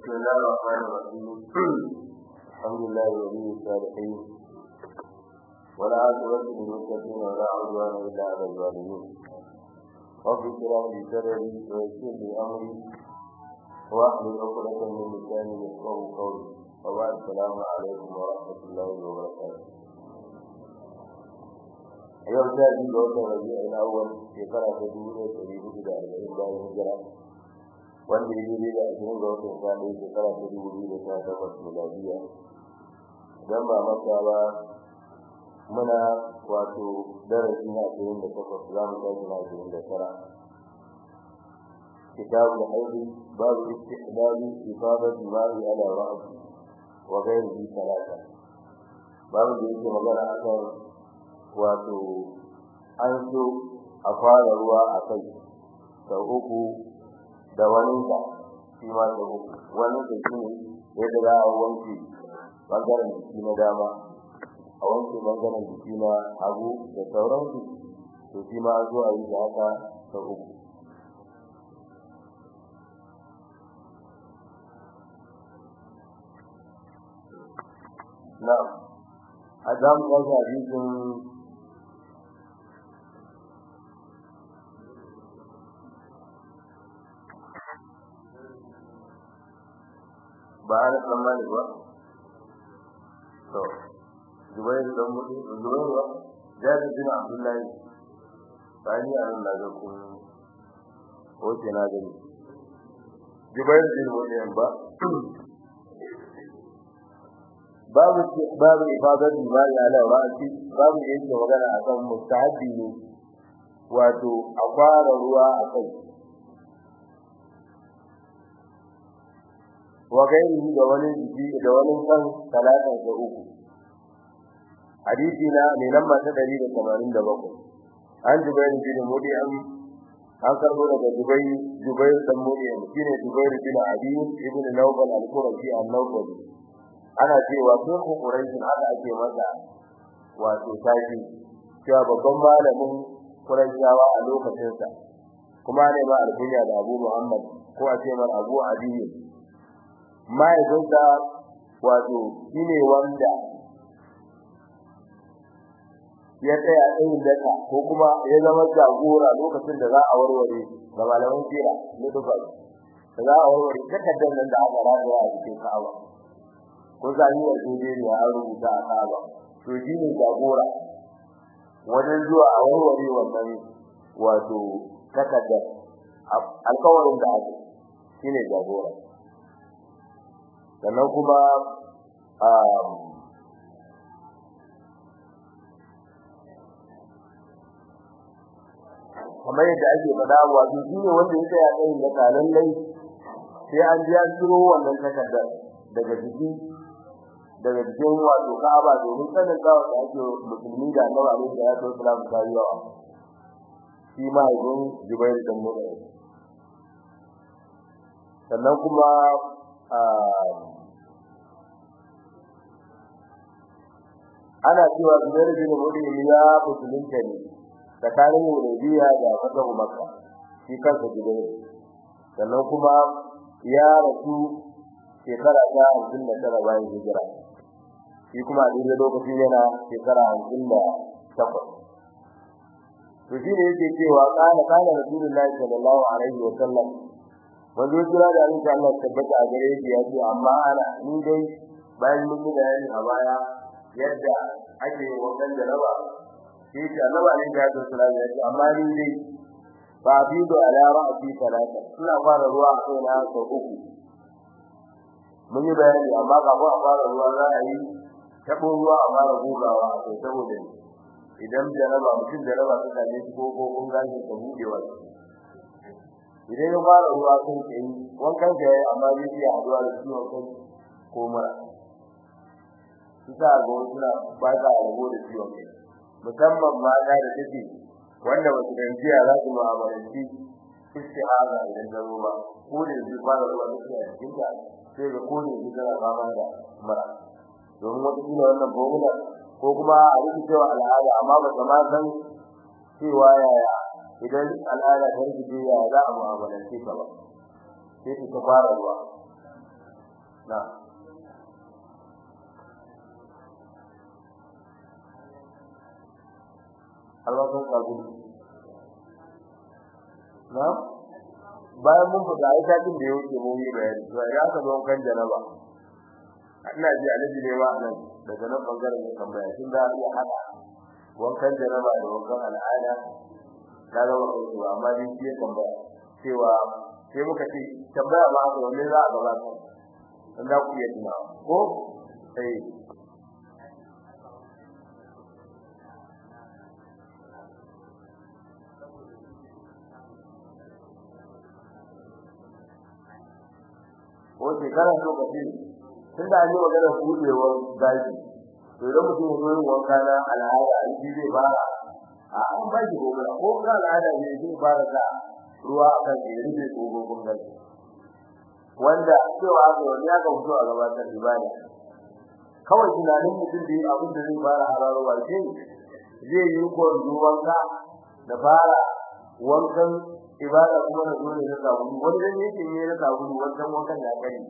بسم الله الرحمن الرحيم الحمد لله ولي الصالحين ولا عاقبة للمتقين ولا عدوان إلا على الظالمين رب اشرح لي صدري ويسر لي أمري واحلل عقدة من لساني يفقهوا قولي وبعد السلام عليكم ورحمة الله وبركاته yau ta ji ga watan rabi'ul awwal shekara ta dubu ɗaya ɗari hudu da arba'in bayan hijira wanda ya yi da ashirin ga watan sani shekara ta dubu biyu da sha takwas miladiya idan ba masa ba muna wato darasi na ashirin da takwas za mu tashi na ashirin da tara كتاب الحيض باب استحباب إفاضة الماء على رأس وغيره ثلاثة باب da yake magana akan wato an so a fara ruwa a kai sau uku da waninka shi ma sau uku waninka shi ne yadda za a wanke bangaren jiki na dama a wanke bangaren jiki na hagu da sauransu to shi ma an so a yi da haka sau uku na'am a zamu ɗauka hadisin ba ana tsammani ba to zubair dan mutu zubair ba jari bin abdullahi bani a nan daga kun oke na gani zubair bin mutu ba babu babu ifadar limani ala ra'si babu yake magana akan mustahabi ne wato a fara ruwa a kai wa gairihi da wani jiki da wani kan talata da uku hadisi na ne lamba ta 187 an jubair bin mudiyam an karbo daga jubair jubair dan mudiyam shine jubair bin abi ibn nawfal al-qurashi an-nawfali ana cewa sun quraish haka ake masa wato tashi cewa babban malamin quraishawa a lokacin sa kuma ne ma alkunya da Abu Muhammad ko a ce mar Abu Adiy mahaifinsa wato shine wanda ya tsaya tsayin daka ko kuma ya zama jagora lokacin da za a warware ga malaman kira ne duka da za a warware takardar nan da aka rada a cikin Ka'aba ko zani wa Najeriya an rubuta a Ka'aba to shine jagora wajen zuwa a warware wannan wato takardar alkawarin da aka shine jagora sannan kuma kamar yadda ake faɗa wato shi ne wanda ya tsaya tsayin da kalan lai sai an ji an ciro wannan takardar daga jiki daga jikin wato Ka'aba domin sanin kawo da ake musulmi da Annabi alaihi salatu wasallam ta yi yawa shi ma ibn Jubair dan Mudai sannan kuma ana cewa Zubair bin Mudai ya musulunta ne tsakanin Hudaybiya da Fatahu Makka shi kansa Zubair sannan kuma ya rasu shekara ta 59 bayan hijira shi kuma a daidai lokacin yana shekara 58 to shi ne yake cewa kana kana Rasulullahi sallallahu alaihi wa sallam wanda jira da Allah Allah tabbata a gare shi ya ce amma ana ni dai bayan mun yi bayani a baya yadda ake wannan jaraba shi ce Allah ne ga da sallallahu alaihi wa amma ni dai ba bido ala ra'si talata ina fara ruwa a kai na sau uku mun yi bayani amma kafin a fara ruwa za a yi tabo ruwa a fara gugawa a kai saboda idan jaraba mutum jaraba ta same shi ko ko kun gane ka budewa idan ya fara ruwa sun kai wankan da yayi amma zai iya haduwa da ciwon kai ko mura kisa ga suna ba za a rabo da ciwon kai musamman mata da take wanda ba su dantiya za su mu'amalanci istihaza idan ta zo ba ko da zai fara ruwa da ciwon cikin ta sai ga ko da zai tana fama da mura domin wata kila wannan formula ko kuma a rubuta cewa al'ada amma ba ta ma san cewa yaya idan al'ada ta rikice ya za a mu'amalance ta ba sai ta fara ruwa na alwakan kagu na bayan mun fita ai satin da yake mun yi bayani to ya ka zo kan janaba ina ji alaji ne wa nan daga nan bangaren ya tambaya kin da ya hada wankan janaba da wankan al'ada na zama kai amma din shi ya tambaya cewa sai muka ce tambaya ba ga wani za a gabata dan za ku iya tuna ko sai ko shekara so ka ce tun da an yi magana buɗewar gaji to idan mutum ya zo wanka na al'ada an ji zai fara a an ba shi gobe ko ga al'ada ne zai fara sa ruwa a kan ya rufe gogogon gaji wanda cewa ga wani ya ga fito a gabatar ibada kawai tunanin mutum da abin da zai fara hararowa shi zai yi ko wanka da fara wankan ibada kuma da dole na sabulu wanda yake ne na sabulu wannan wankan ya kai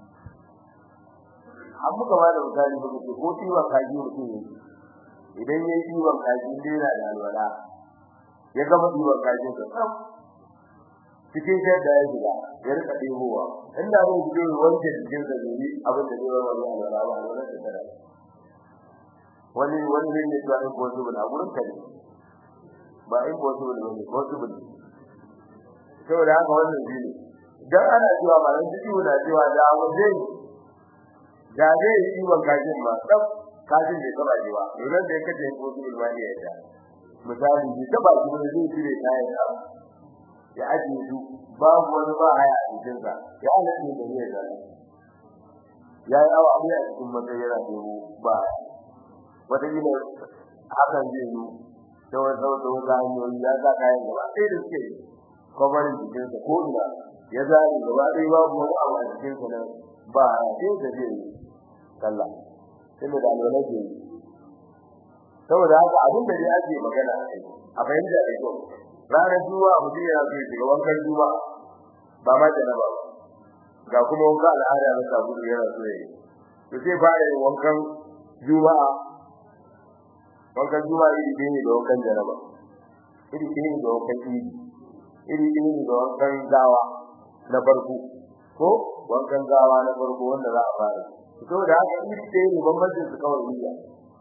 an muka ba da misali ba ce ko tiwon kaji mutum ne idan ya yi tiwon kaji dai na da alwala ya gama tiwon kaji ka tsam cikin shadda ya shiga ya rika ɗebowa inda zai fito wanke jikin sa zai abin da zai wani alwala ba alwala da tara wani wani zai ne tuwa impossible a gurin ka ne ba impossible ba ne possible saboda haka wannan shi ne dan ana cewa malam jiki na cewa da abu zai da zai yi ban kajin ma tsaf kajin bai taba ji ba idan da yake ko su ilmani ya ta misali ji taba ji ne zai tire kayan sa ya ajiye su babu wani ba haya a cikin sa ya halatta da ne da ya yi awa a cikin matsayi yana dubu ba wata yi ne hakan zai yi da wata wata wata hanyoyi ya sa kayan gaba ɗaya da suke kwabarin jikinsa ko ina ya zari gaba ɗaya babu wani abu a jikinsa nan ba a sai da zai yi sallah inda da alwala ke yi saboda haka abin da dai ake magana a kai a fahimta da kyau ranar juma'a mutum yana so ya shiga wankan juma'a ba ma janaba ba ga kuma wanka al'ada na sabulu yana so ya yi to sai fara yin wankan juma'a wankan juma'a iri ɗaya ne da wankan janaba iri ɗaya ne da wankan idi iri ɗaya ne da wankan gawa na farko ko wankan gawa na farko wanda za a fara to da haka iri ɗaya ne bambancin su kawai niyya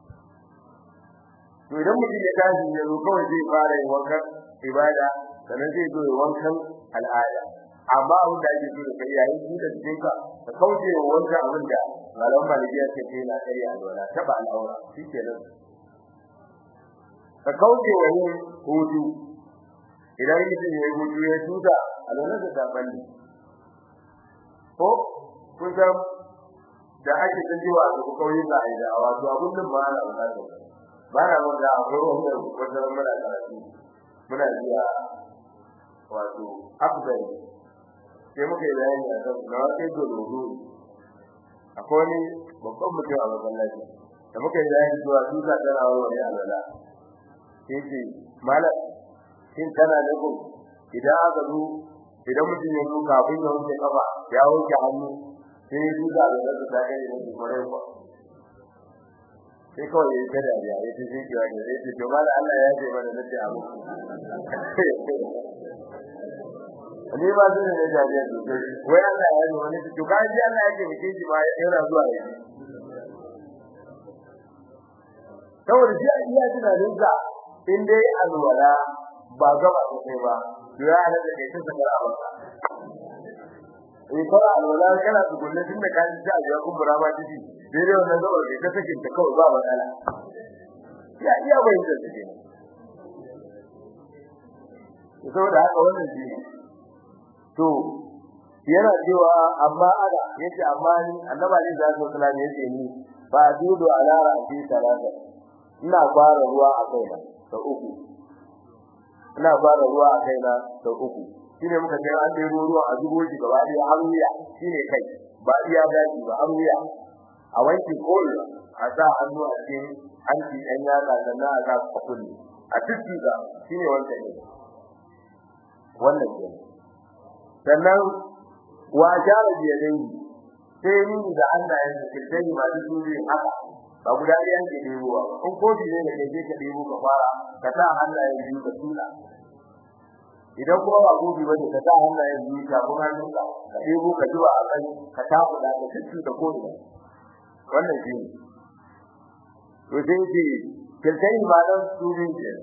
to idan mutum ya tashi ya zo kawai zai fara yin wankan ibada sannan zai zo ya wankan al'ada amma abin da ake so da kai yayin buɗe cikin ka ka kauce wa wancan abin da malaman malikiya ce kai na kai alwala taba al'aura shikenan ka kauce wa yin hutu idan mutum ya yi hutu ya tuta alwala da ta balle ko kun san da ake ta jiwa da ku kauye da aida wato abun nan ba ana bukata ba na wanda akwai wanda wanda muna karatu muna jiya wato afdal sai muka yi bayani a kan na wata yi dole akwai wani babban mutum a masallaci da muka yi bayani cewa duka tana wani alwala sai ce malam shin kana nufin idan aka zo idan mutum ya zo kafin ya wanke kafa ya wanke hannu sai ya duka da zai ta kai da shi kwarai kuwa sai kawai ya yi da ya yi ta shi kiwa ne sai ce to malam Allah ya ce mana nace abu ne ba zai ne da ya duka wai Allah ya yi wani to kan ji Allah ya ce muke shi ma yana zuwa yi saboda shi iya tunanin sa in dai alwala ba gaba sosai ba ya hada da kai sun saka ba eh fara alwala kana tukunne tunda ka ji ta ga kun burama tiji dai dai wannan gaba kai ka sakin ta kawai ba matsala ya iya bayin da take saboda haka wannan shi to yana cewa amma ada yace amma ni annabi ne da sallallahu alaihi yace ni ba dudu ala ra'si salata ina fara ruwa a kaina ta uku ina fara ruwa a kaina ta uku shine muka ce an dai ruwa a zubo shi gaba ɗaya har wuya shine kai ba iya gaji ba har wuya a wanki koyi a sa hannu a cikin hanci ɗan yatsa sannan a sa kulli a cikin ga shine wannan ne wannan ne sannan wa jara biyadai sai ni da Allah ya ce sai ba duk dole haka ba guda ɗaya ke ɗebowa in kofi ne da ke ka ɗebo ka fara ka sa hannayen biyu ka tula idan kuma ba gobe bane ka sa hannayen biyu ka kuma hannunka ka ɗebo ka zuba a kai ka tafi da ka cikin da kofi wannan shi ne to sai ce kiltai ba dan su ne ke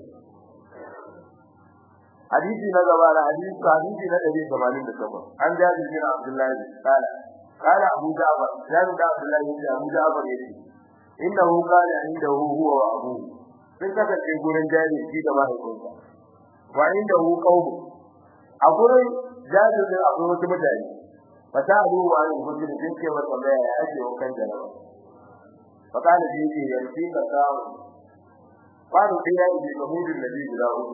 hadisi na gaba da hadisi hadisi na 188 an jabi bin Abdullahi kala kala Abu Ja'far jabi da Abdullahi bin Abu Ja'far yace innahu qala indahu huwa wa abu sun kasance gurin jari shi da mahaifinsa wa indahu qawmu a gurin jari da abu wata mutane fata abu wa an gudu da sun ce masa mai ya ake wa kan jarawa fakala da yake yanki ka samu faru da ya yi da mudin nabi guda uku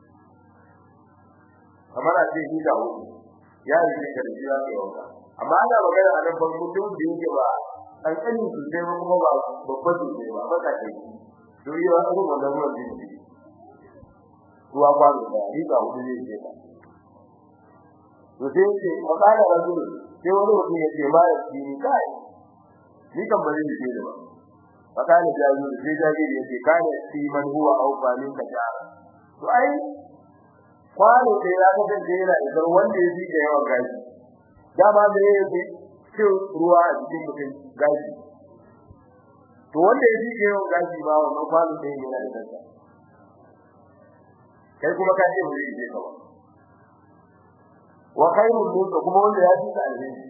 kamar a ce shi da uku ya yi da karfi ya ke wanka amma ana magana a nan ban mutum da yake ba kankanin su sai kuma ba babban su sai ba baka ce to yi wa abu wannan ruwan din shi ruwa kwano da riga hudu zai ce ka to sai ce wakala rajul sai wani mutum ya ce ma ya ci ni kai ni kan bari ni ce ba wakala jaji sai jaji ya ce kana fi man huwa au fa min ka jara to ai kwano da ya ga da yana idan wanda ya ji da yawan gaji dama da ya yi cin ruwa a cikin mutum gashi to wanda ya ji yawan gashi ba wannan kwano da yana da kansa kai kuma ka ce wuri ne kawai wa khairul mulk kuma wanda ya ji alheri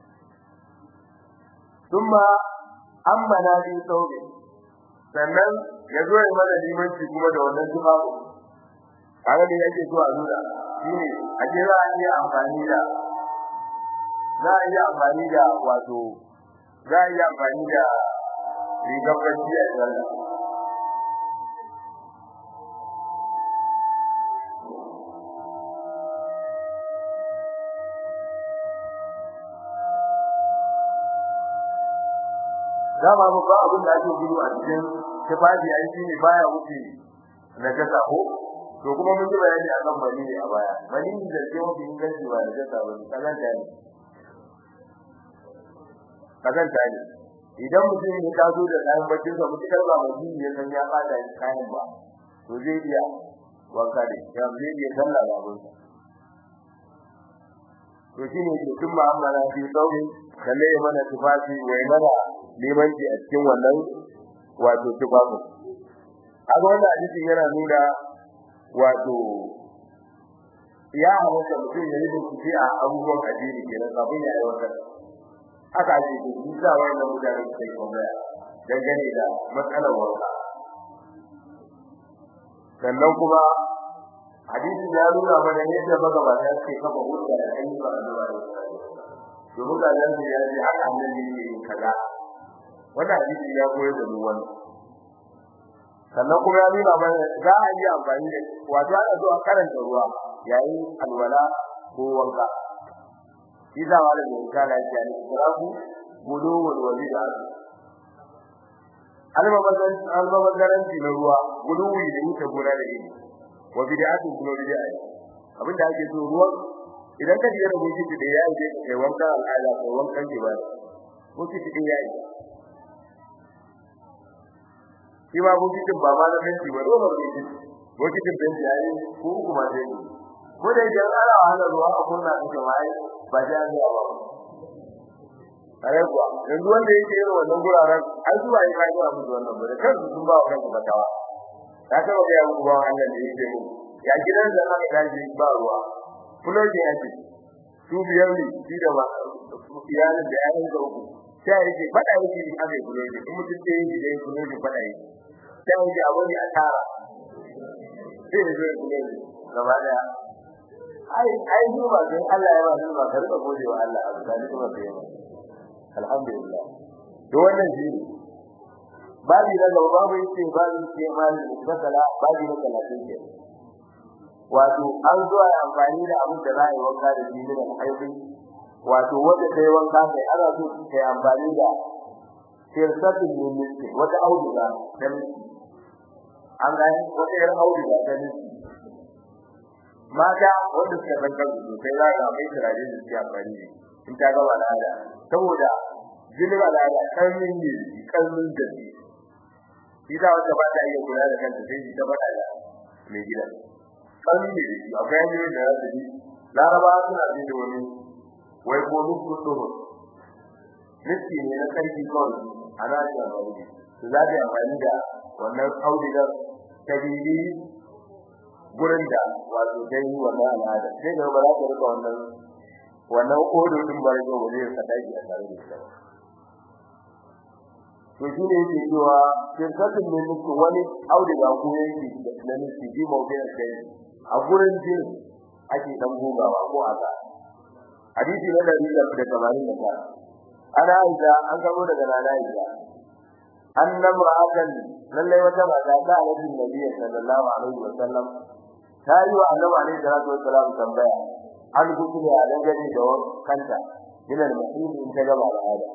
thumma amma na bi sauke sannan ya zo ya mana limanci kuma da wannan tufafi kaga da yake zuwa nuna shine a ce za a iya amfani da za a iya amfani da wato za a iya amfani da rigar bacci a sallah dama ba ba abin da ake gudu a cikin tufafi ai shine baya wuce na kasa ko to kuma mun ji bayani akan mani ne a baya mani da ke wani inganci ba da kasa ba kazan ta ne kazan ta ne idan mutum ya taso da kayan baccin sa mutum ba mani ya san ya fada kayan ba to zai iya wanka da ya zai iya sallah ba mun to shine ke tun ma'amala fi sauri kalle mana tufafi wai mana limanci a cikin wannan wato tufafin a wannan hadisin yana nuna wato ya halatta mutum ya yi bincike a abubuwan addini kenan kafin ya aiwatar haka ake ce shi sa wannan mutane su kai tambaya dangane da matsalar wanka sannan kuma hadisin ya nuna mana yadda magabata suke kafa hujja da ayyukan annabawa domin ga nan ya ce haka annabi yake yin kaza wannan hadisi ya koyar da mu wannan sannan kuma ya nuna mana za a yi amfani da wato ana zuwa karanta ruwa yayin alwala ko wanka shi za wa da misala ya ce israfu gudowul walida almabazan almabazanci na ruwa guduwi da yake gona da ilimi wa bid'atu kuma bid'a abinda ake so ruwan idan ka jira bukiti da yayi da kai wankan al'ada ko wankan ibada bukiti din yayi shi ba bukitin ba ma na fenti ba ruwa bukiti bukitin fenti yayi ko kuma dai ko da idan ana wahala ruwa a kunna din jama'i ba ja ne ba kare kuwa yanzu wanda yake yin wannan guraren ai zuwa yi kai zuwa musu wannan ba da kansu sun ba wa kansu fatawa ta taba ga yawo ba wannan da yake mu ya gidan da aka daji ba ruwa fuloji yake su biyar ne shi da ba iyalin da yayin da uku sai yake fada yake ni aka fuloji in mutum ce yi da fuloji fada yake sai yake abu ne a tara sai ya zo fuloji gaba daya ai ai ni ba sai Allah ya ba ni ba karba gode wa Allah abu da kuma sai alhamdulillah to wannan shi babi na gaba babu yace babu ce mali basala babi na 30 ke wato an zo a amfani da abin da za a yi wanka da shi ne haifi wato wanda sai wanka sai ana so ta yi amfani da sirsatin ne wata auduga dan an gani wata yar auduga ta ne mata wanda suka san kansu sosai za ga mai turare da suke amfani da in ta gaba da hada saboda jinin al'ada kalmin ne kalmin da shi shi da wanda ba ta iya kula da kanta sai ta faɗa da mai gidan kalmin ne shi akwai hanyoyin da za su bi laraba suna jin da wani wai ko nufin duhun nufi ne na karfi kawai a nashi amfani su za ta amfani da wannan audigar ta bibi gurin da wato ta yi wannan al'ada sai ga ba za ta rika wannan wannan odo din ba yau ba zai saka shi a tare da shi to shi ne yake cewa shirkatin ne muku wani auduga ko yanki da nufi ji mawdu'in kai a gurin jin ake dan gogawa ko aka hadisi na dari da tamanin da tara ana aisha an gano daga nana aisha annam ra'atan lalle wata mata ta annabi nabi sallallahu alaihi wa sallam ta yi wa annabi alaihi salatu wa salam tambaya an gudu ne a dangane da kanta ina da mutum in ta gaba da hada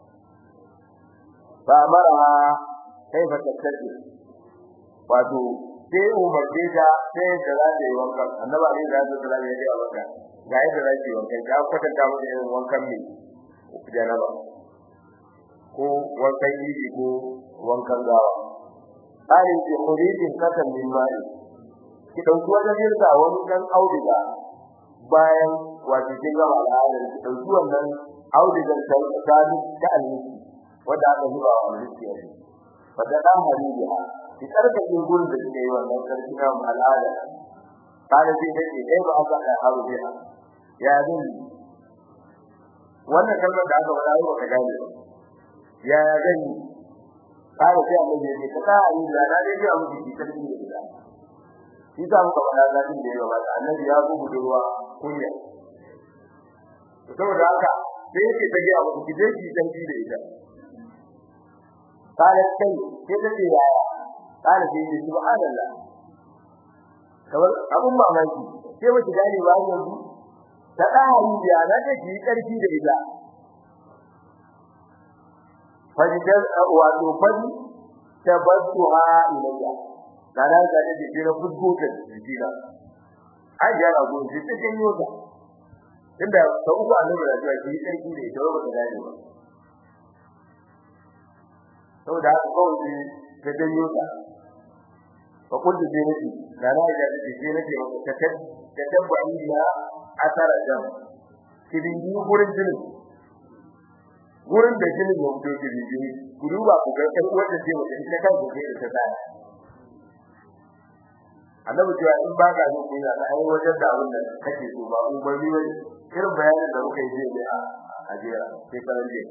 fa maraha kaifa tattaji wato sai umarce ta sai da za ta yi wankan annabi alaihi salatu wa salam ya ce wankan ga yadda za ki wankan ta kwatanta mata irin wankan mai janaba ko wankan yi ko wankan gawa tsarin ke hurijin kasan min ma'i ki dauki wajen yinsa wani dan auduga bayan wato kin gama al'adar ki dauki wannan audugar ta ta ta almisi wanda aka zuba wa almisi a ciki wanda dan hariya ki tsarka kin gurin da kike yi wannan sarki na al'ada kana sai dai dai ba aka da haru biya ya zai wannan kalmar da aka faɗa ba ka gane ya ya gani kare sai Allah ya ce ka ta yi da na dai ya mutu ki sarki da ita shi ta muka faɗa zakin da yawa ba annabi ya zo budurwa kunya saboda haka sai yake ta ga abu ki je ki sarki da ita kare sai sai ta ce yaya kare sai ce subhanallah kamar abun mamaki sai mutu gane ba yanzu ta da hariya na da ki karfi da ita fajidar wato fadi tabattuha ilayya kana ga da jiki na fudbuta jiki na ai ya rago shi ta janyo ta inda ta uku annabi da ya yi sarki da ita ba ta gane ba saboda haka kawai ta janyo ta fa kullu dinati kana ga da jiki na ce ta ta tabbani ya asara jam kidin gurin jinin gurin da jinin ya fito kidin jini ku duba ku ga kai wanda ce wanda ita kan ku ce ta tsaya annabi cewa in ba ka yin kunya da ai wajen da abin da kake so ba umarni ba irin bayanin da muka yi je a ajira sai karan je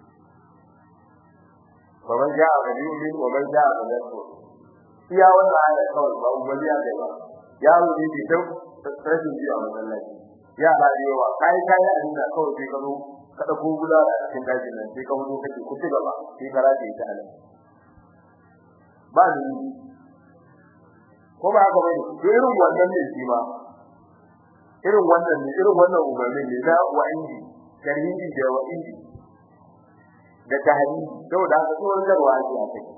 wa man ja'a bi yumin wa man ja'a bi yasfu iya wannan ayat kawai ba umarni ya kai ba yaro ne ke dau rashin ji a masallaci ya ba yawa kai kai a dinga kawai sai ka zo ka dauko guda a cikin dajin nan sai ka wuce kake ku ci gaba sai ka rage ta nan ba ni ko ba haka bane to irin wannan ne shi ma irin wannan ne irin wannan umarni ne na wa'idi tarhibi da wa'idi da tahdi saboda haka tsohon garwa ake a kai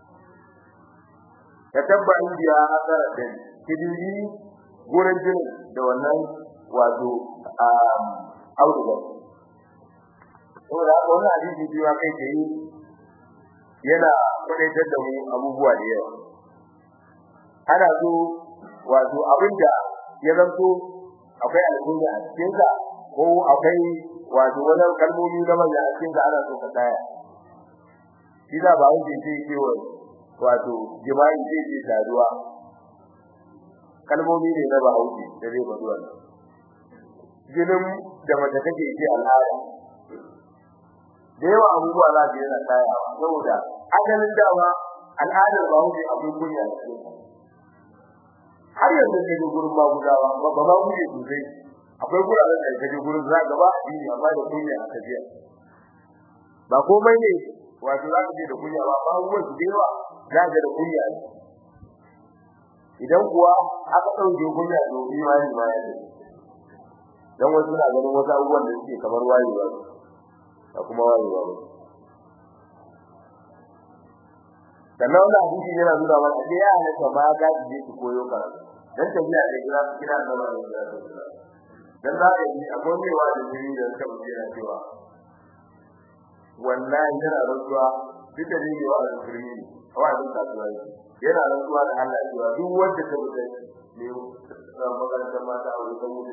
ka tabba indiya asara din kidiri gurin jin da wannan wato auduga saboda haka wannan hadisi biyu kai ke yi yana kwadaitar da mu abubuwa da yawa ana so wato abinda ya zanto akwai alƙur'ani a cikin sa ko akwai wato wannan kalmomi na manya a cikin sa ana so ka tsaya shi da ba wanda yake cewa wato jima'i zai ce saduwa kalmomi ne na bahaushe da zai faɗi wannan jinin da mace take ce al'ada da yawa abubuwa za su yana tsayawa saboda ajalin dama al'adar bahaushe akwai kunya da cikin har yanzu ne da gurin magudawa ba ba maguje sosai akwai guraren da kaje gurin za ga ba addini amma da kunya a tafiya ba komai ne wato za ka je da kunya ba ba abubuwan su da yawa za ka da kunya idan kuwa aka ɗauke kunya to imani ma ya tafi dan wasu na ganin wasu abubuwan da suke kamar wayewa da kuma wayewa ba sannan wannan hadisi yana nuna mana da ya halatta ba ga je su koyo karatu dan tafiya da kira kira da wannan dan za ka yi akwai mai wani jini da suka mutu yana cewa wallahi yana rantsuwa duk da ne wa alƙurmi wa abin kasuwa yana rantsuwa da Allah cewa duk wanda ta bude ne ran makarantar mata a wurin mutu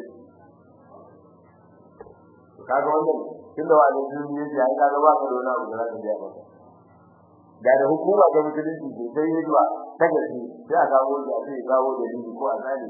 kaga wannan tunda wani duniya yake ai kaga ba ka da wani abu da zaka biya ba da da hukuma ga musulunci ke sai yi zuwa ta gaske sai a kawo da sai kawo da ni ko a tsani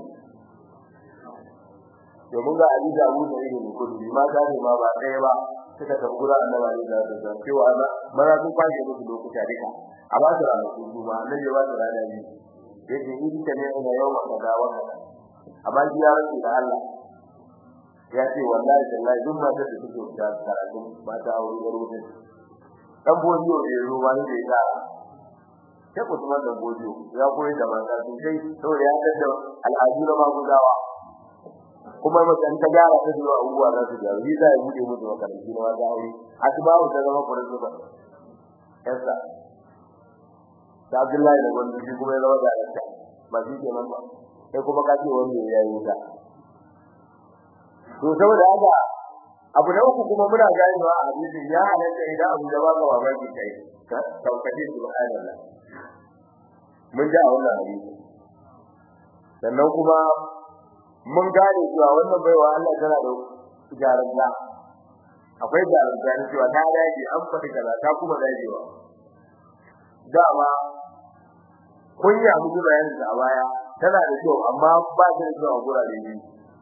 domin ga Ali da Abu da irin kudu ma ta ne ma ba ɗaya ba suka tafi gurin annabi da da da cewa na mara sun kwashe musu lokuta duka a ba su ranar kudu ma nan ya ba su ranar ne yake yi ta ne ina yau maka da wannan amma shi ya rantsi da Allah ya ce wallahi tallahi duk ma da suke da karatu ba ta aure da rubutu dan bodiyo ne ruwa ne da ya sai ku tuma da bodiyo ya koyi da mata sosai saboda ya tada al'adu na magudawa kuma mutan ta gyara ta zuwa abubuwa za su gyara yi za ya bude musu makarantu na wata aure asbabu ta zama principal yasa da Abdullahi da wanda shi kuma ya zama da alaka ba shi ke nan ba sai kuma ka ce wanda ya yi ta to saboda haka abu da uku kuma muna ganewa a hadisi ya halatta idan abu da baka mamaki kai ka taukace subhanallah mun ji a wannan hadisi sannan kuma mun gane cewa wannan baiwa Allah tana da jarumta akwai jarumta ne cewa ta dace an faɗi kaza ta kuma dajewa dama kunya mutu bayan da a baya tana da kyau amma ba ta da kyau a gurare ne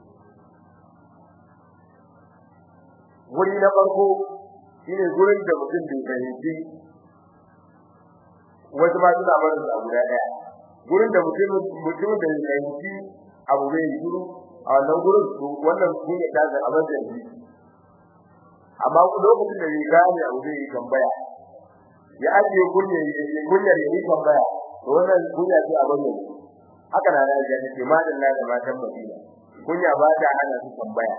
wuri na farko shine gurin da mutum bai fahimci wasu ma suna barin da guda daya gurin da mutum mutum da bai fahimci abu bai yi shiru a wannan gurin to wannan shi ne kaza a wajen ji amma lokacin da ya gane abu bai yi tambaya ya ajiye kunya kunyar ya yi tambaya to wannan kunya ce a bayyana haka na da ya ce madalla da matan Madina kunya ba ta hana su tambaya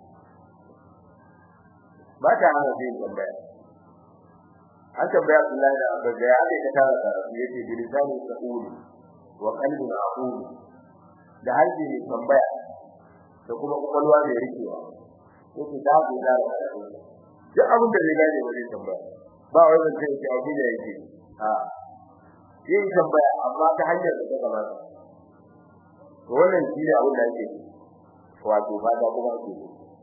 ba ta hana su tambaya an tambaya Abdullahi da Abba da ya ake ta tara karatu yake bilisani sa'uli wa qalbin aqul da halbi ne tambaya da kuma kwakwalwa mai rikewa yake da ku da karatu duk abin da zai gane wani tambaya ba wai zan ce ki abu da yake a yin tambaya amma ta hanyar da ta kamata to wannan shi ne abin da yake wato ba da kuma ake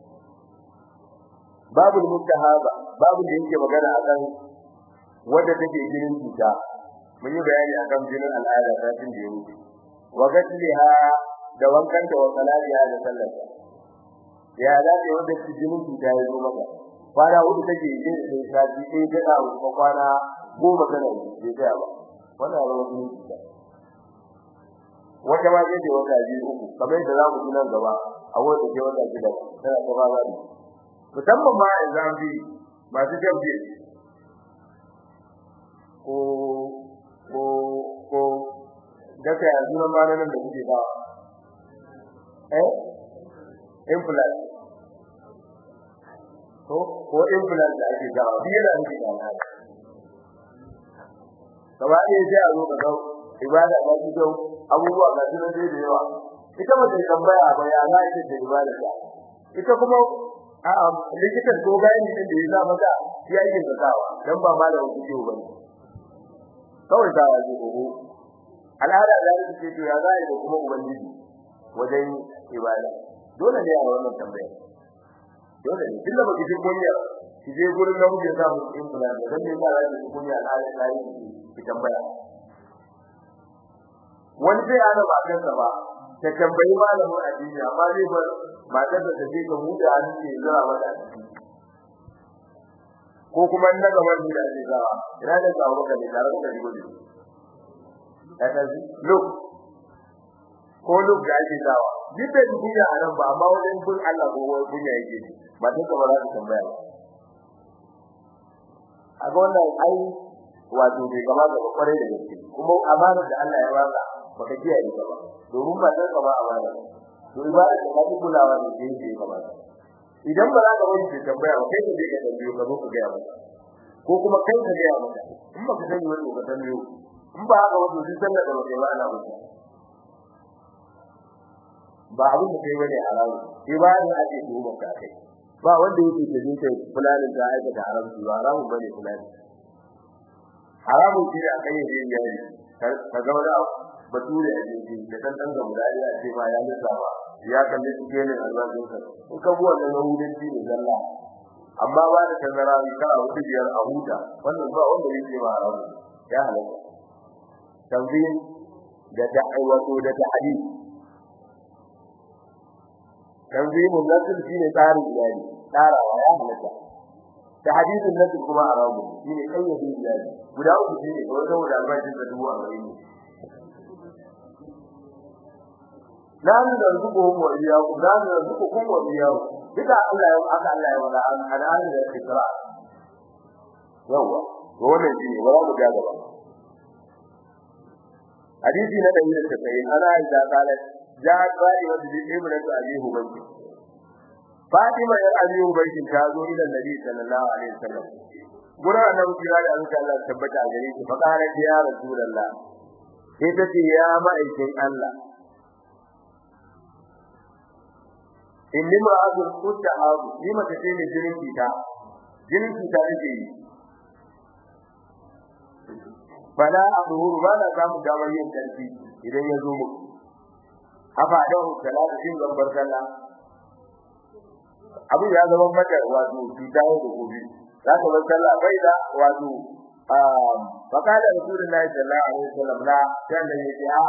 babu mutahaba babu da yake magana akan wanda take jinin cuta mun yi bayani akan jinin al'ada satin da yake wa gasliha da wankan da wasalaliha da sallata ya da ne wanda take jinin cuta ya zo maka kwana hudu take yin sai sati sai da da ko kwana goma kana yi sai ba wannan ba wani cuta wata ma zai wata biyu uku kamar yadda za mu ji nan gaba a wata ce wata shida tana ta ba ba musamman ma idan bi masu jambi ko ko ko daga yanzu nan ba nan da kuke ba eh implant ko ko implant da ake gawa bi yana da gawa kaba ne sai a zo ka dau ibada ba ki dau abubuwa ga su nan da yawa ita ba ta tambaya ba ya za ita ta ibada ta ita kuma a'a likitan ko gani din da ya za maka ya yi zakawa dan ba malamin kuke ba ne kawai ta yaji oho al'ada da yake ce to ya za yi da kuma ubangiji wajen ibada dole ne a wannan tambaya dole ne tunda baki ji kunya ki je gurin da muke sa mu in kula da dan ne za ki ji kunya al'ada da yi ki tambaya wani sai ana ba kansa ba ta tambayi malamin addini amma zai bar matar da take ga mu da hannu ke zara mata ko kuma na gaban mu da ake zawa ina da zawo ka ne tare da rigo ne kada ji look ko look da ake zawa duk da duniya a nan ba amma wajen bin Allah ko wani duniya yake ba duk ba za ka tambaya ba a ga wannan ai wato bai kamata ba kware da gaske kuma amanar da Allah ya baka baka kiyaye ta ba domin ba dan ka ba amana to ibada da kake kulawa da shi ne kamar idan ba za ka wani ke tambaya ba kai ne ka tambayo ka zo ka ga maka ko kuma kai ka ga maka in ba ka sani wani ka tambayo in ba haka wani duk sallar da kai ba ana mutu ba abin da kai bane haramu ibada ake duba ka kai ba wanda yake da jinta fulanin ta aikata haramci ba haramun bane fulani haramun shi a kan yin yayi ka ga wani bature a jinki da dan dan ga mudari a ce ma ya lissafa ya kalli cikin albashin sa in ka buwa da yahudanci ne zalla amma ba da tazara ka a wuce biyar a huta wannan ba wanda yake ba haramun ya halaka tanzim da da'awatu da ta'dil tanzimun nasl shine tsarin iyali tsarawa ya halaka da hadisin nasl kuma haramun shine kayyade iyali guda uku shine ko da wanda albashin da dubu arba'in la narzuquhum wa iyyakum la narzuqukum wa iyyakum duka Allah ya aka Allah ya wada an an da ikra yawa to wannan shine ba za mu ga gaba hadisi na da yake sai ana da kala ja qali wa bi ibnatu abi hubayb Fatima ya abi hubayb ta zo ila Nabi sallallahu alaihi wasallam gura annabi kira da Allah Allah tabbata a gare shi fa kana ya rasulullah sai ta ce ya ma'aikin Allah inni ma'azul mutahab lima tace ne jinin kita jinin kita nake yi fala azuhuru ba na samu damar yin karfi idan ya zo muku afa da salatu shin gambar sallah abu ya zama mata wato kita da gobe za ka bar sallah bai da wato fakala rasulullahi sallallahu alaihi wasallam la sai da yake a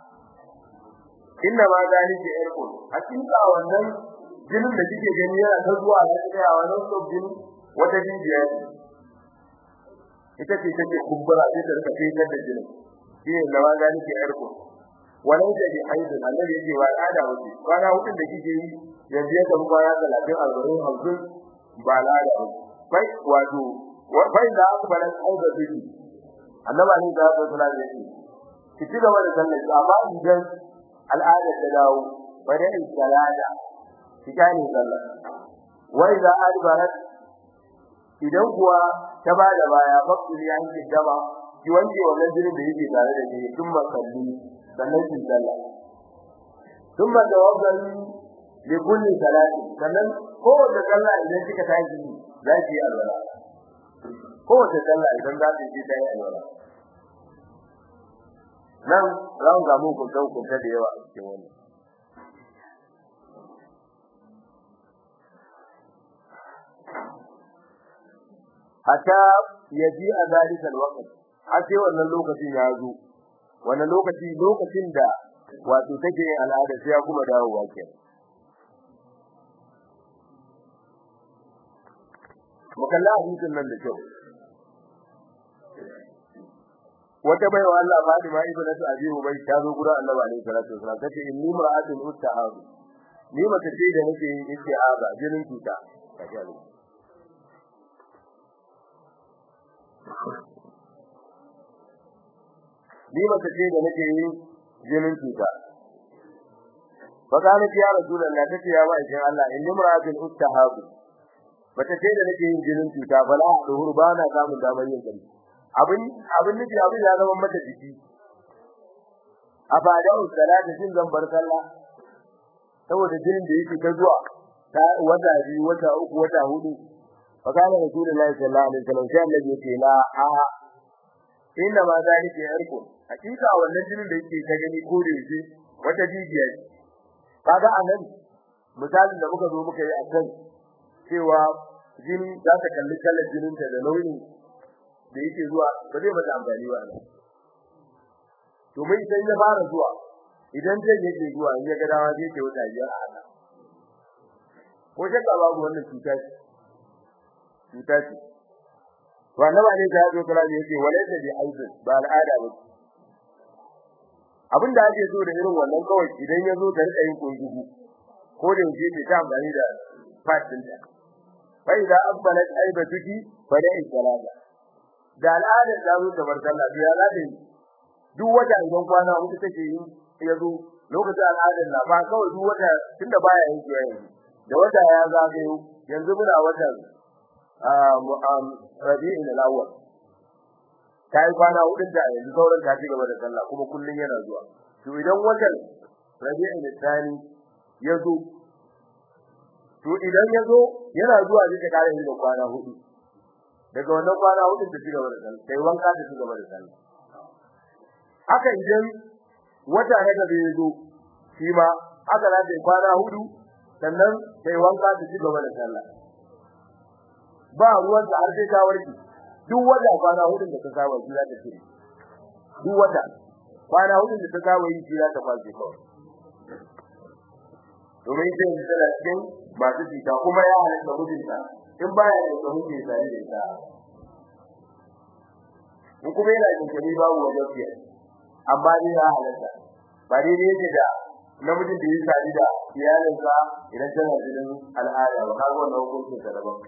inna ma zalika irqun hakika wannan jinin da kike gani yana ta zuwa ya tsaya wannan sob jini wata jijiya ita ce take kumbura sai ta rika fitar da jinin shi ne da ma zalika irqun wannan da ji haidu annabi yake wa al'ada wuce kwana hutun da kike yi yanzu ya tafi kwana 30 40 50 ba al'ada ba bai wato bai da aka bada aiba biki annabi ne da aka kula da shi ki ci gaba da sallah amma idan al'ada ta dawo bada in salada ki gane sallah wai za adbarat idan kuwa ta bada baya fakuri an ki gaba ki wanke wannan jinin da yake tare da shi tun masalli sannan ki sallah tun ma tawakkali li kulli salati sannan ko da sallah idan kika tashi za ki yi alwala ko da sallah idan za ki yi tayi alwala nan za mu gamu ku san ku da yawa a cikin wannan hatta yaji a zalikal waqt har sai wannan lokacin ya zo wannan lokaci lokacin da wato take yin al'ada sai ya kuma dawowa kenan mukalla hadisin nan da kyau wata baiwa Allah Fatima ibnatu Abi Ubay ta zo gurin Annabi alaihi salatu wasallam tace inni mar'atun ustahab ni mace ce da nake yin istihaza jinin cuta kaji Allah ni mace ce da nake yin jinin cuta fakana ya rasulullahi tace ya mai shin Allah inni mar'atun ustahab mace ce da nake yin jinin cuta bala da hurbana samun damar yin gari abin abin nufi abin ya zama mata jiki a fada salatu shin zan bar sallah saboda jinin da yake ta zuwa ta wata biyu wata uku wata hudu fa kana rasulullahi sallallahu alaihi wasallam sai Allah ya ce la a inna ma zalika yarku hakika wannan jinin da yake ta gani ko da yake wata jijiya ce kaga anan misalin da muka zo muka yi akan cewa jini za ta kalli kallon jininta da nauyin da yake zuwa ba zai mata amfani ba ne to mai sai ya fara zuwa idan zai yake zuwa in ya ga dawa zai ce wata biyar a haka ko shakka babu wannan cuta ce cuta ce to annabi ne ta zo kula yake walaysa bi aizin ba al'ada ba abin da ake so da irin wannan kawai idan ya zo ta rika yin kungugu ko da yake ta amfani da fatin ta fa idza aqbalat aibatuki fa da'i salata da al'ada ta zo ta bar sallah ya zata duk wata idan kwana hudu take yi yazo lokacin al'adar na ba kawai duk wata tunda baya yin zuwa yanzu da wata ya zagayo yanzu muna watan um rabi'in al-awwal kai kwana hudu da yanzu sauran ta ci gaba da sallah kuma kullun yana zuwa to idan watan rabi'in al-thani yazo to idan yazo yana zuwa zai ta kare da kwana hudu daga wannan kwana hudu ta ci gaba da sallah sai wanka ta ci gaba da sallah haka idan wata na gaba ya zo shi ma haka za ta kwana hudu sannan sai wanka ta ci gaba da sallah ba ruwan da har sai ta warke duk wata kwana hudu da ta saba shi za ta ci duk wata kwana hudu da ta saba yi shi za ta kwace kawai domin sai da tana cikin masu jita kuma ya halatta mijinta in baya da tsohon ke tare da ita in kuma yana jinkiri babu wajen fiye amma dai ya halatta ba dai ne yake da namijin da ya sadi da iyalinsa idan tana jinin al'ada ba kaga wannan hukuncin ta daban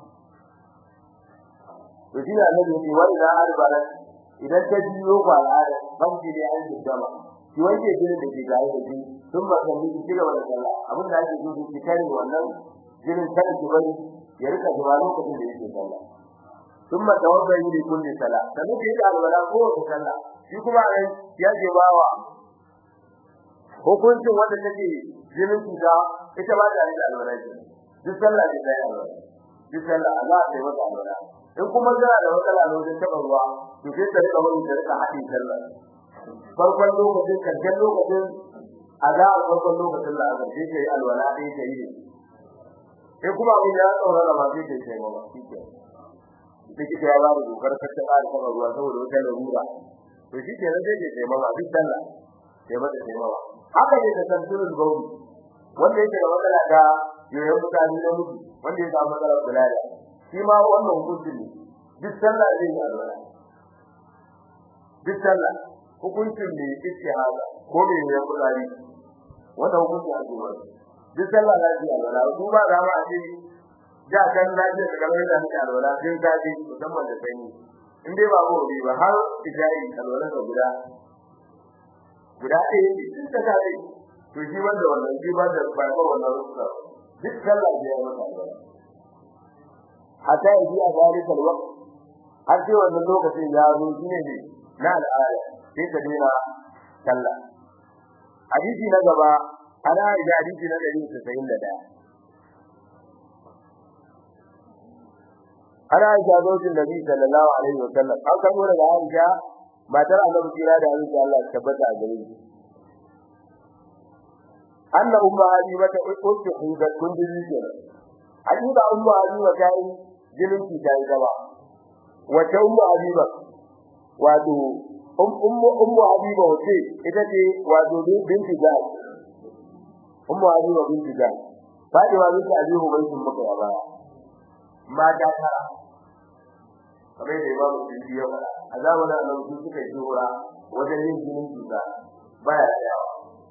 to shi ne annabi yake wani da arbaran idan ta biyo ko al'ada ban ji da an dama shi wanke jinin da ke gare da shi sun ba kan miki ci gaba da sallah abin da ake so ki kare wannan jinin kada ki bari ya rika zuwa lokacin da yake sallah ثم توضأ لكل صلاة sannan kai da alwala ko ta sallah shi kuma nan ya je bawa hukuncin wanda take jinin cuta ita ba da alwala ce duk sallah ce da alwala duk sallah Allah sai wata alwala in kuma jira da matsala ne wajen taba ruwa to sai ta rika wani da rika hadin sallah farkon lokacin karshen lokacin a farkon lokacin da aka ce kai alwala dai kai ne sai kuma abin ya tsaurara ma sai kai kai ma shi ke likita ya ba da dokar kacce ba da kuma ruwa saboda wata larura to shi ke nan sai ke taimama duk sallah sai mata taimama haka ne da tanturin gauri wanda yake da matsala ta yoyon mutane na mutu wanda ya samu matsalar bulala shi ma wannan hukuncin ne duk sallah zai yi alwala duk sallah hukuncin ne istihada ko ne ya kudari wannan hukuncin a zuwa duk sallah zai yi alwala duba da ma a ce da kan lafiya da kamar da muke alwala sai ka ji musamman da sanyi in dai ba gobe ba har tijari alwala da guda guda ɗaya ne duk da kai to shi wanda wannan shi ba da ba ba wannan rusa duk sallah da ya mata alwala hatta yi a zalika alwaqt har sai wannan lokacin ya zo shine ne na al'ada sai ka dena sallah hadisi na gaba ana da hadisi na 191 ana Aisha zautin Nabi sallallahu alaihi wasallam an kamo daga Aisha matar Annabi kira da Aisha Allah tabbata a gare shi anna umma habiba ta uku huda kundin ke hakika umma habiba ta yi jinin ki ta yi gaba wace umma habiba wato ummu ummu habiba wace ita ce wato binti Jahsh ummu habiba binti Jahsh Fadima binti Abi Hubaysh muka ya baya mata tara kamar da Imam Suyuti ya faɗa a zamanin Annabi su suka yi hura wajen yin jinin cuta baya tsayawa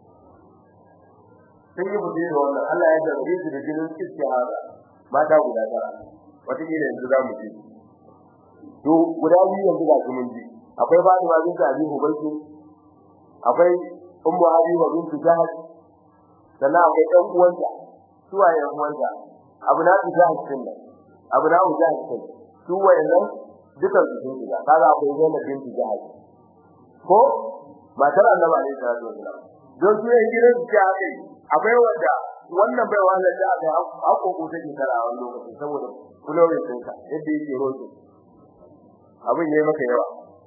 sun yi bude da wannan Allah ya zarge su da jinin istihara mata guda tara wata kila yanzu za mu ji to guda biyu yanzu ga su mun ji akwai Fatima binti Abi Hubaysh akwai Ummu Habiba binti Jahsh sannan akwai ɗan uwanta suwaye ɗan uwanta abu na su Jahsh din nan abu na mu Jahsh din su wayannan dukan su sun shiga kaga akwai Zainab binti Jahsh ko matar Annabi alaihi salatu wasallam don su yin gidan su ta kai akwai wanda wannan bai wannan da aka hako ko take tara a wannan lokacin saboda kulawin ɗinka yadda yake roƙo abin yayi maka yawa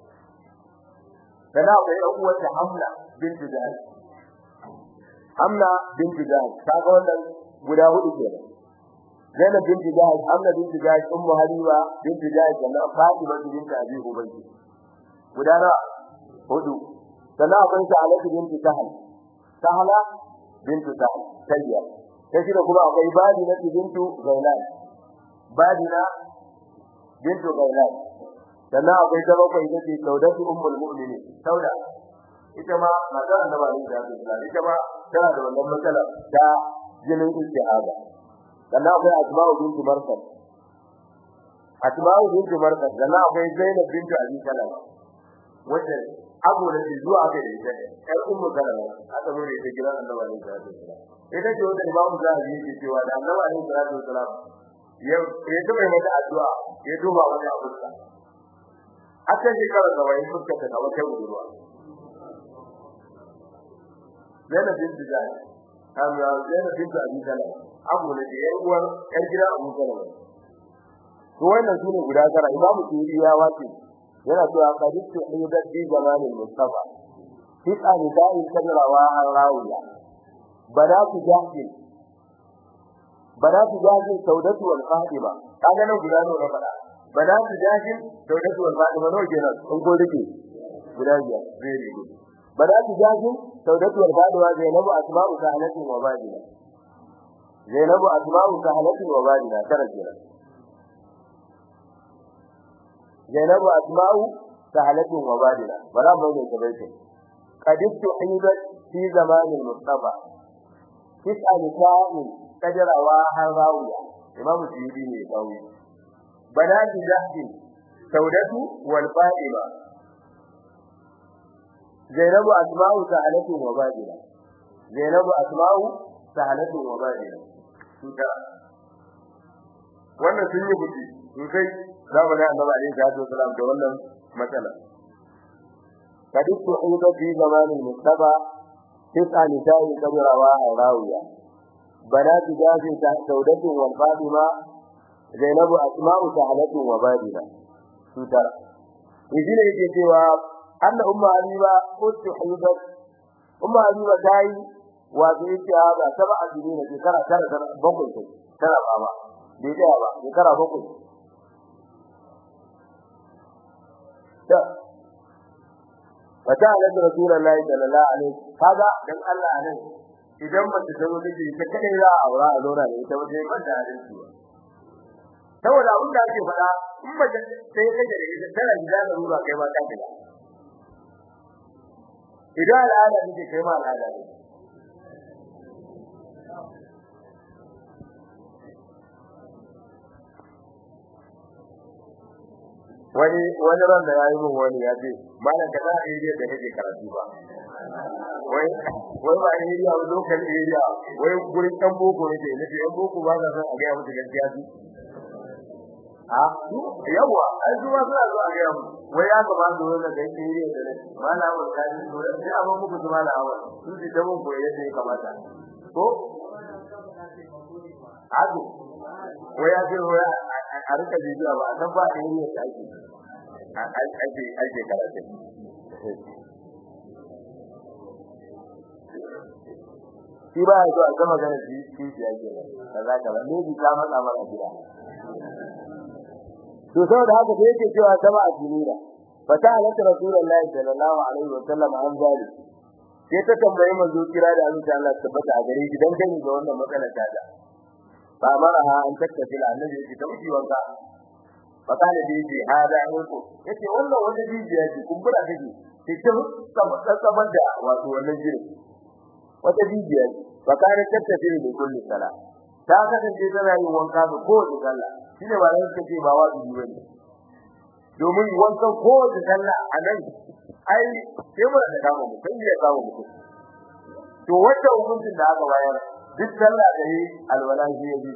dan akwai ɗan uwar ta Hamla binti Jahsh Hamla binti Jahsh kaga wannan guda hudu kenan Zainab binti Jahsh Hamla binti Jahsh Ummu Habiba binti Jahsh sannan Fatima binti Abi Hubaysh guda na hudu sannan akwai Sa'alatu binti Sahal Sahala binti Sahal tayya sai da kuma akwai Badina bintu Zailan Badina bintu Zailan sannan akwai ta bakwai ita ce Saudatu ummul mu'minin Sauda ita ma matar Annabi sallallahu alaihi wasallam ita ma tana da wannan matsala ta jinin istihaba sannan akwai Asma'u bintu Marsad Asma'u bintu Marsad sannan akwai Zainab bintu Abi Salama wacce abu da ke zuwa ga ita ƴar ummu Salama aka zo da ita gidan Annabi sallallahu alaihi wasallam ita ce wanda Imam Zahabi yake cewa da Annabi sallallahu alaihi wasallam ya ya tuba mata addu'a ya duba wani abu aka ji kara da wani fuska ta wata budurwa Zainab bintu Jahsh amma Zainab bintu Abi Salama abu ne da yar uwar yar gida Abu Salama to wannan sune guda tara Imam Suyuti ya wace yana cewa qadistu ayyidat bi zamanil mustafa tis'a nisa'in kadrawa an rawiya banatu jahil banatu jahil saudatu wal fatima kaga nan guda ne na fada banatu jahil saudatu wal fatima no kenan in ko rike guda biyar very good banatu jahil saudatu wal fatima zainabu asma'u sahalatin wa badina zainabu asma'u sahalatin wa badina tara kenan zainabu asma'u sahalatin wa badina bara mu ne kabaita qadittu hibat fi zamanil mustafa tis'a nisa'in kadarawa har rawiya imamu suyudi ne kawi banati jahdi saudatu wal fatima zainabu asma'u sa'alatu wa badila zainabu asma'u sa'alatu wa badila tuka wannan sun yi buci sosai zamanin annabi alaihi salatu wasalam da wannan matsala kadittu hiba fi zamanin mustafa tis'a nisa'in kadarawa har rawiya بنات جاز سودة والفاطمة زينب أسماء سهلة وبادلة سترى يجي ne yake cewa anna umma habiba ustuhibat umma habiba dai wato yake hada saba azumi ne shekara tara tara bakwai sai tara baba bai da ba shekara bakwai ta fata ala rasulullahi sallallahu alaihi kaga dan Allah ne idan mace ta zo miji ta kadai za a aura a zauna da ita wajen ban da adalci ba saboda abin da ake faɗa in mace sai kai da ita tana gida da ruwa kai ba ta gida idan al'ada ne kai ma al'ada ne wani wani ran da yayi mun wani ya ce malam ka da area da kake karatu ba wai wai ba area ba local area wai gurin dan boko ne ne ce yan boko ba za san a ga musu gaskiya su a yawa ai zuwa suna zuwa ga mu wai ya ga ba su wannan da area da ne malamin ka ni to sai abin muku zuwa da hawa sun ji da mun koyi yadda ya kamata ko Ado, wai ya ce wai a rika jijiya ba a san ba area da ake ake ake karatu shi ba ya so a gama gana shi shi shi ake nan kaza kaza ne bi ta matsa mara gida to saboda haka da yake cewa sama a jinira fa ta halatta rasulullahi sallallahu alaihi wa sallam an zali sai ta tambayi manzo kira da Allah Allah tabbata a gare shi dan gani ga wannan matsalar ta da fa maraha an takkafila annabi ya ce ta wuce wanka fakana da yake hada yanku yace wannan wata jijiya ce kumbura take cikin saban da wato wannan jiri wata jijiya ce fakana tattafi da kulli sala ta kasance tana yin wanka ga kowace sallah shine ba ran take ba wajibi bane domin wanka kowace sallah a nan ai sai mu da kama mu sai ya kama mu to wata hukuncin da aka bayar duk sallah da yi alwala shi yayi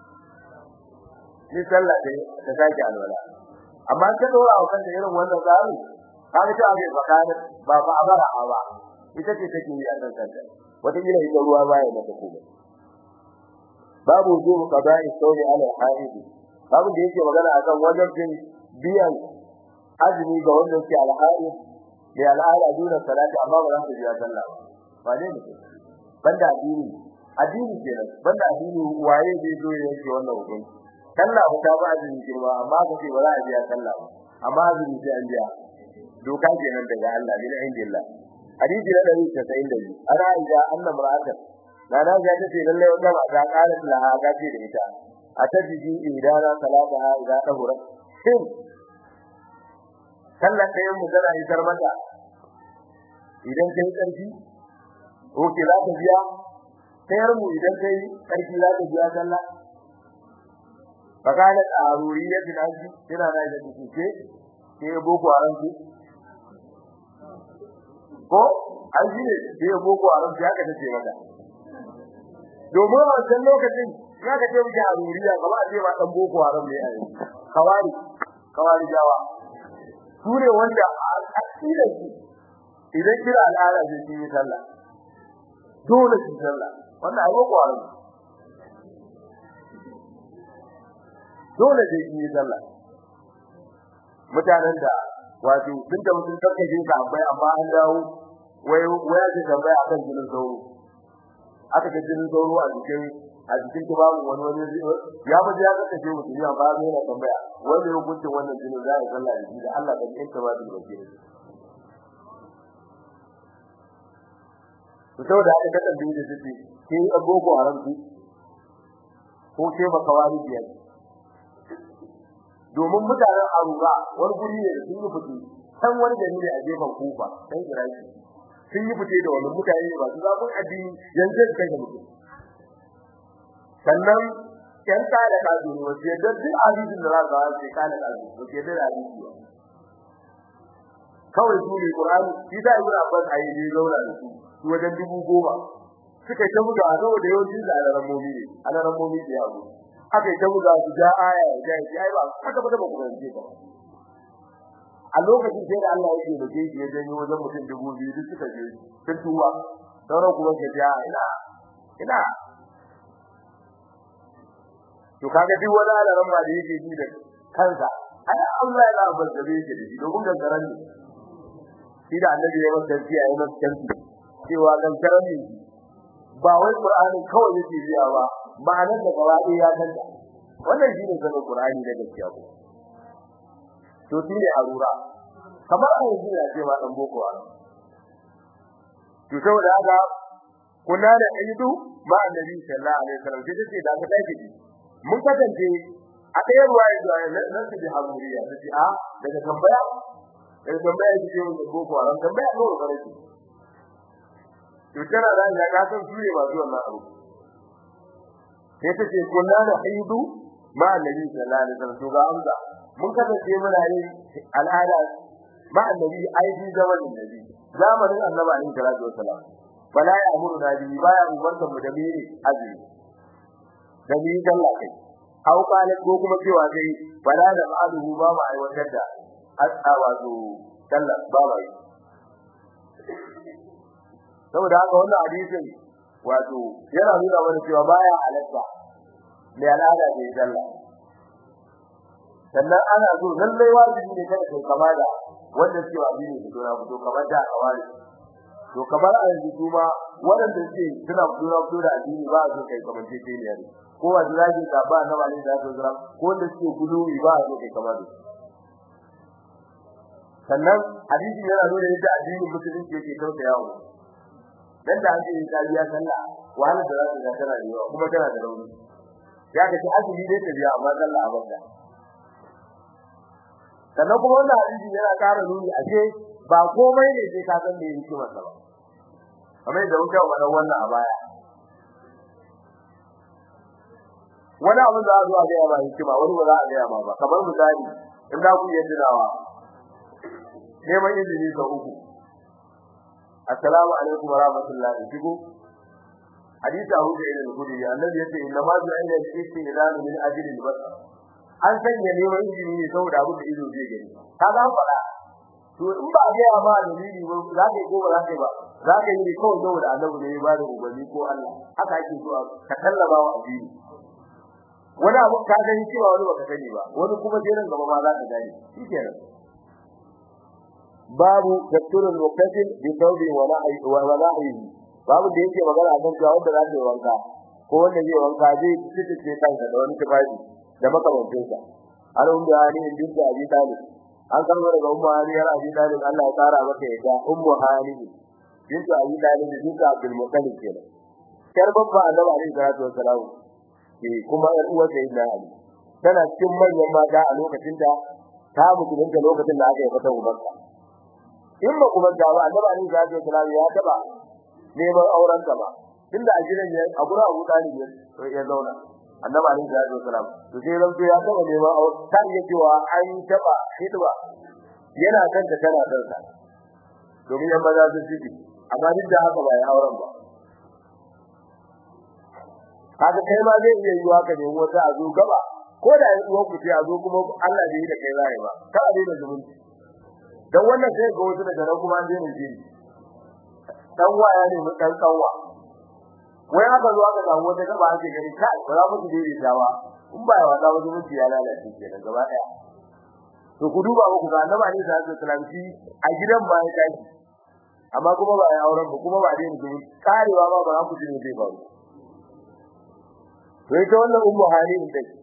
ni sallah dai ta sake alwala amma ta dora wa kanta irin wannan tsari kaga ta ake fakana ba ba abara ba ita ce take yi a kan kanta wata gida ita ruwa baya mata kuma babu wujubu qada'i sawmi ala haidi babu da yake magana akan wajibin biyan azumi ga wanda yake alhaidi da al'ada duna salati amma ba za su biya sallah ba ne mutum banda addini addini kenan banda addini waye zai zo ya yanke wannan hukunci sallah ba ta ba azumi girma amma ka ce ba za a biya sallah ba amma azumi sai an biya doka kenan daga Allah min indillah hadisi na dari ta sai da ana ida annam ra'atan na na ga ta ce lalle wanda ba ta kala laha ga ce da ita a ta jiji idana salataha idza tahura shin sallah kai mu tana isar mata idan kai karfi ko ki za ta biya sayar mu idan kai karfi za ta biya sallah fakalat aruriyatin aji kina da da kike ke boko haram ki ko aji ne ke boko haram ya ka tace mata domin a wannan lokacin ya ka ce miki aruriya kamar a ce ma dan boko haram ne ai kawari kawari jawa sure wanda akida shi idan kira al'ada ce ki sallah dole ki sallah wannan ai boko haram dole sai yi sallah mutanen da wato sun da mutum kakkaje ka akwai amma an dawo wai waya ce tambaya akan jinin sauro aka ga jinin sauro a jikin a jikin babu wani wani ya mu ya ga kace mutum ya ba mai tambaya wanda ya hukunta wannan jinin za ya sallah da shi da Allah da yake ba da roke to saboda haka ka tambaye da shi ke agogo haram ki ko ke ba kawari biyar domin mutanen aruga wani guri ne sun yi fiti san wani gari ne a gefen kufa dan iraki sun yi fite da wannan mutane ba su zabun addini yanzu kai da mutum sannan yan ta da kazu ne wace da duk hadisin da za ka ce kana da kazu wace da hadisi kawai su ne qur'ani shi da ibn abbas ayi ne zauna da su su wajen dubu goma suka ta buga saboda yawanci da alarammomi ne alarammomi da yawo aka ta buga su ja aya ja shi ai ba haka ba da ba ku rance ba a lokacin sai da Allah yake da shi ya janyo wajen mutum dubu biyu duk suka je sun tuwa sauran kuma ka ja ina ina to kaga duk wani alaran ma da yake ji da kansa ai Allah ya labar da yake da shi domin gangaran ne shi da annabi ya masa tafiya ya masa tafiya cewa gangaran ne ba wai Qur'ani kawai yake biya ba ma'anar da gaba ɗaya ya kanta wannan shi ne sanin Qur'ani da gaskiya ko to shi ne arura kamar a yanzu ya ce ma dan boko haram to saboda haka kuna da aidu ma annabi sallallahu alaihi wasallam sai ce da ka tafi mun kasance a ɗaya ruwa ya zuwa nan su bi hamuriya ta ce a daga tambaya daga tambaya ce mun da boko haram tambaya ko ba ne to tana da ya ka san su ne masu wannan abu sai ta ce kuna da aidu ma annabi sallallahu alaihi wasallam to ga amsa mun kasance muna yin al'ada ma annabi aidi zamanin nabi zamanin annabi alaihi salatu wasalam bala ya amuru na bi baya umarta mu da miri azumi da ni sallah kai aw qala ko kuma cewa sai bala da ma'aluhu ba ma aiwatar da as'a wato sallah ba ba saboda haka wannan hadisin wato yana nuna mana cewa baya halatta mai al'ada da sallah sannan ana so lallai wajibi ne kada kai kama da wanda suke wajibi ne to na fito kamar da kawai to kamar a yanzu kuma wanda suke suna fito na fito da addini ba su kai kamar ce ce ne ko wanda zaki ka ba na wani da su zira ko wanda suke guduwi ba su kai kamar da sannan hadisi yana nuna yadda addinin musulunci yake kauta yawo dan da ake yin kariya sallah wahala da za ta ga tana da yawa kuma tana da rauni ya ga azumi dai ta biya amma sallah a banda sannan kuma wannan hadisi yana ƙara nuni a ce ba komai ne sai ka san me yake masa ba kamar da muka faɗa wannan a baya wani abu da za a ga ba hikima wani ba za a ga ba kamar misali in za ku yi tunawa neman izini ga uku assalamu alaikum wa rahmatullahi shigo hadisi Abu Sa'id al-Khudri annabi yace inna ma ju'ila al-istidlal min ajli al-basar an sanya neman izini ne saboda abu da ido zai gani ka ga fara to in ba ga ya ba dalili ba za ka yi ko ba za ka yi ba za ka yi ne kawai saboda annabi ne ya ba da ubanni ko Allah haka ake so ka tallaba wa addini wani abu ka gani cewa wani baka sani ba wani kuma sai nan gaba ma za ka gani shikenan babu tatturul muqtasil bi thawbi wa la'i wa la'i babu da yake magana akan cewa wanda za ta yi wanka ko wanda zai wanka zai tsittice kansa da wani tufafi da makamancin sa har umma hani din da abi talib an karbo daga umma hani yar abi talib Allah ya tsara maka yadda ummu hani din da abi talib din da abdul muttalib kenan kar babba annabi alaihi salatu wassalam eh kuma yar uwar da ina ali tana cikin manyan mata a lokacin da ta mutu da lokacin da aka yi fata ubanka in ba kuma da ba annabi alaihi salatu wassalam ya taba neman auren ka ba tunda a gidan ya a gura Abu Talib ya zauna annabi alaihi salatu wasalam to sai ran ya taba neman aure kan ya cewa an taba hidba yana kan ta tana kan sa domin yan maza su ciki amma duk da haka ba ya auren ba kaga kai ma zai iya yiwa ka nemi wata a zo gaba ko da yan uwan ku sai a zo kuma Allah bai yi da kai zai ba ka a daina zumunci dan wannan sai ga wasu daga nan kuma an daina jini dan waya ne mun dan kanwa wai aka zo aka samu wata gaba ake gani kai ba za mu ji dai ta ba in ba wata wajen mutum ya lalace kenan gaba daya to ku duba ku ga annabi ne da zai salamci a gidan ba ya tashi amma kuma ba ya auren ba kuma ba dai ne karewa ba ba ku ji ne zai faru to ita wannan ummu hali din take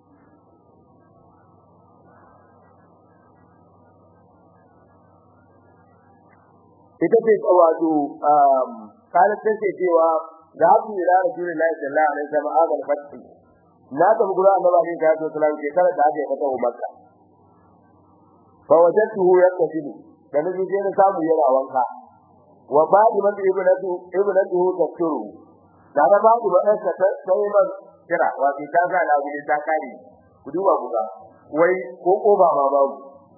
ita ce wato um kana take cewa da ku ila rasulullahi sallallahu alaihi wasallam agal fatti na ta gura annabi ne da sallallahu alaihi wasallam da ake fata makka fa wajadtuhu yaktasilu da nabi je na samu yana wanka wa ba'di man ibnatu ibnatu tafsiru da da ba'di wannan ta sai man kira wato ta ga da gudu ta kare ku duba ku ga wai ko ko ba ma babu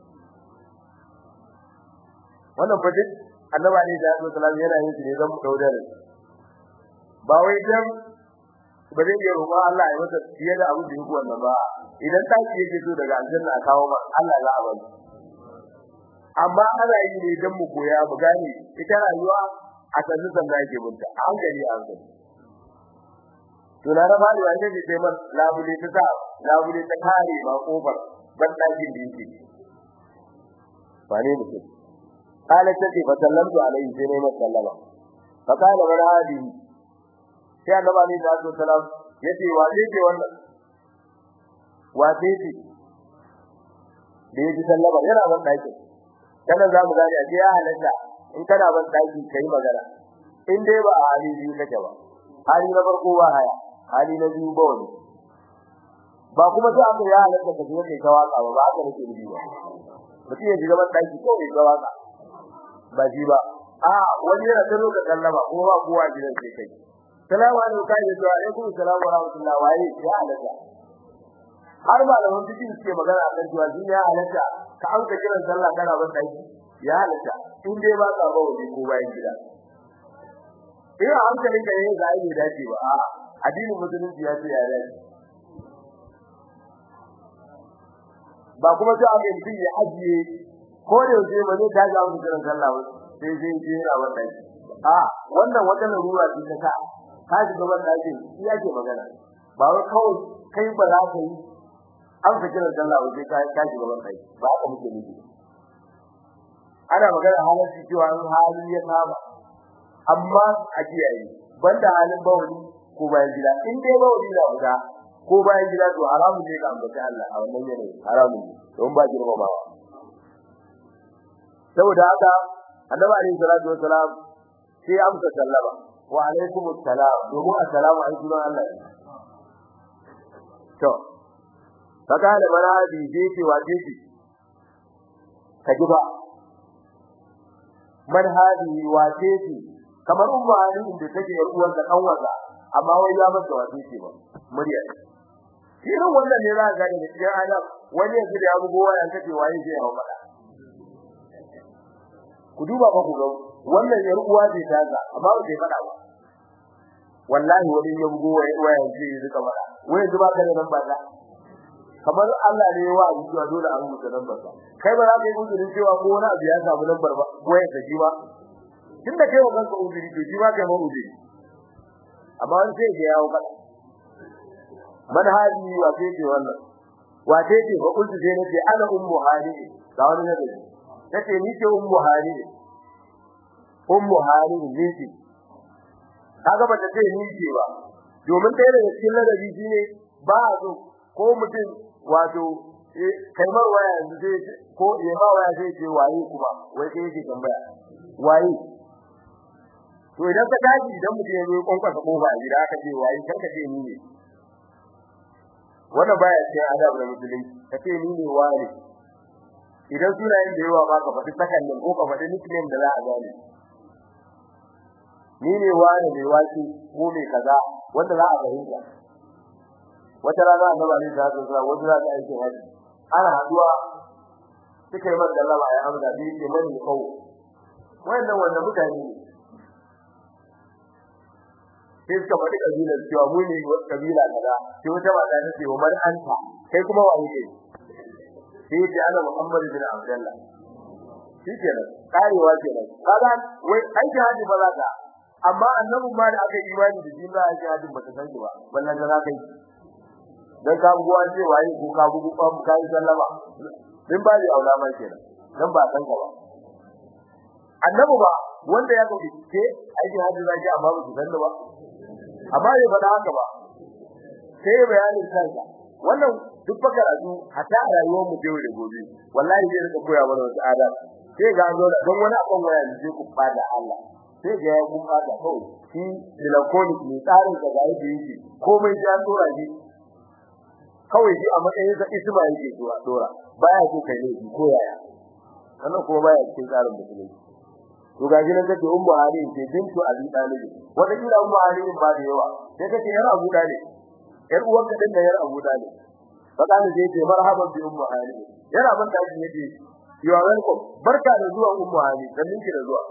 wannan fa duk annabi ne da sallallahu alaihi wasallam yana yin shi ne zan mu daudare ba wai dan ba zai iya roƙon Allah ya masa fiye da abin da yake wannan ba idan ta ce yake so daga aljanna a kawo ma Allah za a bari amma ana yi ne dan mu koya mu gane ita rayuwa a tsanin sanda yake bunta a hankali a hankali to na raba da wanda ke ce man labule ta sa labule ta kare ba kofar ban dakin da yake ba ne mutum قالت تتي فسلمت عليه سنة مسلمة فقال من هذه sai annabi ne da su salam yace wace ce wannan wace ce da yaji sallama yana ban daki kana za mu gane a ce ya halatta in kana ban daki kai magana in dai ba a hali biyu kake ba hali na farko ba haya hali na biyu ba wani ba kuma sai aka ya halatta ka je kai tawaka ba ba haka nake nufi ba mutum ya shiga ban daki ko ya tawaka ba ji ba a wani yana ta loka sallama kuma ba kowa gidan sai kai salamu alaikum kai da alaikum salamu wa rahmatullahi wa ya halatta har ba da wani cikin suke magana a kan cewa ya halatta ka an ka kiran sallah kana ban daki ya halatta in dai ba ka ba wani ko bayan gida ina hankalin ka yayin da ai dace ba a addinin musulunci ya ce ya dace ba kuma sai aka yi ya ajiye ko da yaushe ba zai daga mu kiran sallah ba sai sai je yana wannan a wannan wata larura ce ta ka ji gaban daji shi yake magana ba wai kawai kai ba za ka yi an fi kiran sallah ba sai ka ka ji gaban daji ba haka muke nufi ana magana halin cewa an hali ya saba amma a kiyaye banda halin bawali ko bayan gida in dai bawali da guda ko bayan gida to haramun ne ga ambaci Allah a wannan yanayi haramun ne don ba girmamawa saboda haka annabi alaihi salatu wassalam sai amsa sallama wa alaikum assalam domin assalamu alaikum Allah to saka da maradi je ce wa je ce ka ji ba man hadi wa je ce kamar ummu ali inda take yar uwar da dan waza amma wai ya masa wa ce ba murya irin wannan ne za ka ga da cikin adam wani yanzu da ya bugo wayan kace waye zai hawo fada ku duba ba ku ga wannan yar uwa ce ta ga amma ba sai fada ba wallahi wani ya bugo wayan ce zai ka fada wai zuba ka da nan ba da kamar Allah ne wa abu cewa dole an mutu nan ba kai ba za ka yi uzurin cewa ko wani abu ya samu lambar ba wayan ka ji ba tunda kai wa kanka uzuri to ji ba kai ma uzuri amma wani sai ya yawo fada man hadi wa sai ce wannan wa sai ce ba kullu sai nace ana ummu hadi ga wani ne tace ni ce ummu hadi ummu hadi ne ce kaga ba ta ce ni ce ba domin dai da cikin ladabi shine ba so ko mutum wato kai mar waya yanzu sai ko ya ba waya sai ce waye kuma wai sai yake tambaya waye to idan ka tashi idan mutum ya zo kwankwasa kofa a gida aka ce waye kan ka ce ni ne wannan baya cikin adab na musulunci ka ce ni ne wani idan sunayen da yawa ba ka faɗi sakandin ko ka faɗi nickname da za a gane ni ne wani mai waki ko mai kaza wanda za a fahimta wata rana a gaba ne ta zo zuwa wata rana aikin haji ana haduwa suka yi masa lama ya amsa bi ke mani kawo wannan wanda mutane ne sai suka faɗi kabilar cewa mu ne kabila kaza sai wata mata ta ce wa man anta kai kuma wa ne sai ya ce ana Muhammad bin Abdullah shi kenan karewa kenan kaga wai aiki haji ba za ka amma annabin ma da aka yi imani da shi za a ji hajin ba ta san shi ba ballan da za ka yi dan ka buwa ce waye ko ka bugu ka ka yi sallama din ba da aula mai kenan dan ba san ka ba annabi ba wanda ya kauce ke aikin hajji zaki amma ba su san ba amma bai faɗa haka ba sai bayanin kansa wannan duk fa karatu hatta a rayuwar mu yau da gobe wallahi zai rika koya mana wasu adab sai ga zo da don wani abun waya ne ku fada Allah sai ga ya kun fada kawai shi melancholic ne tsarin da gari da yake komai ya dora shi kawai shi a matsayin sa isma yake dora dora baya so kai ne ko yaya wannan kuma baya cikin tsarin musulunci to ga gidan kace ummu ali ce bintu abi talib wanda kila ummu ali ba da yawa sai kace yar abu talib yar uwan ka dinda yar abu talib fada ne sai ce marhaban bi ummu ali yana ban da shi yace you are welcome barka da zuwa ummu ali dan ninki da zuwa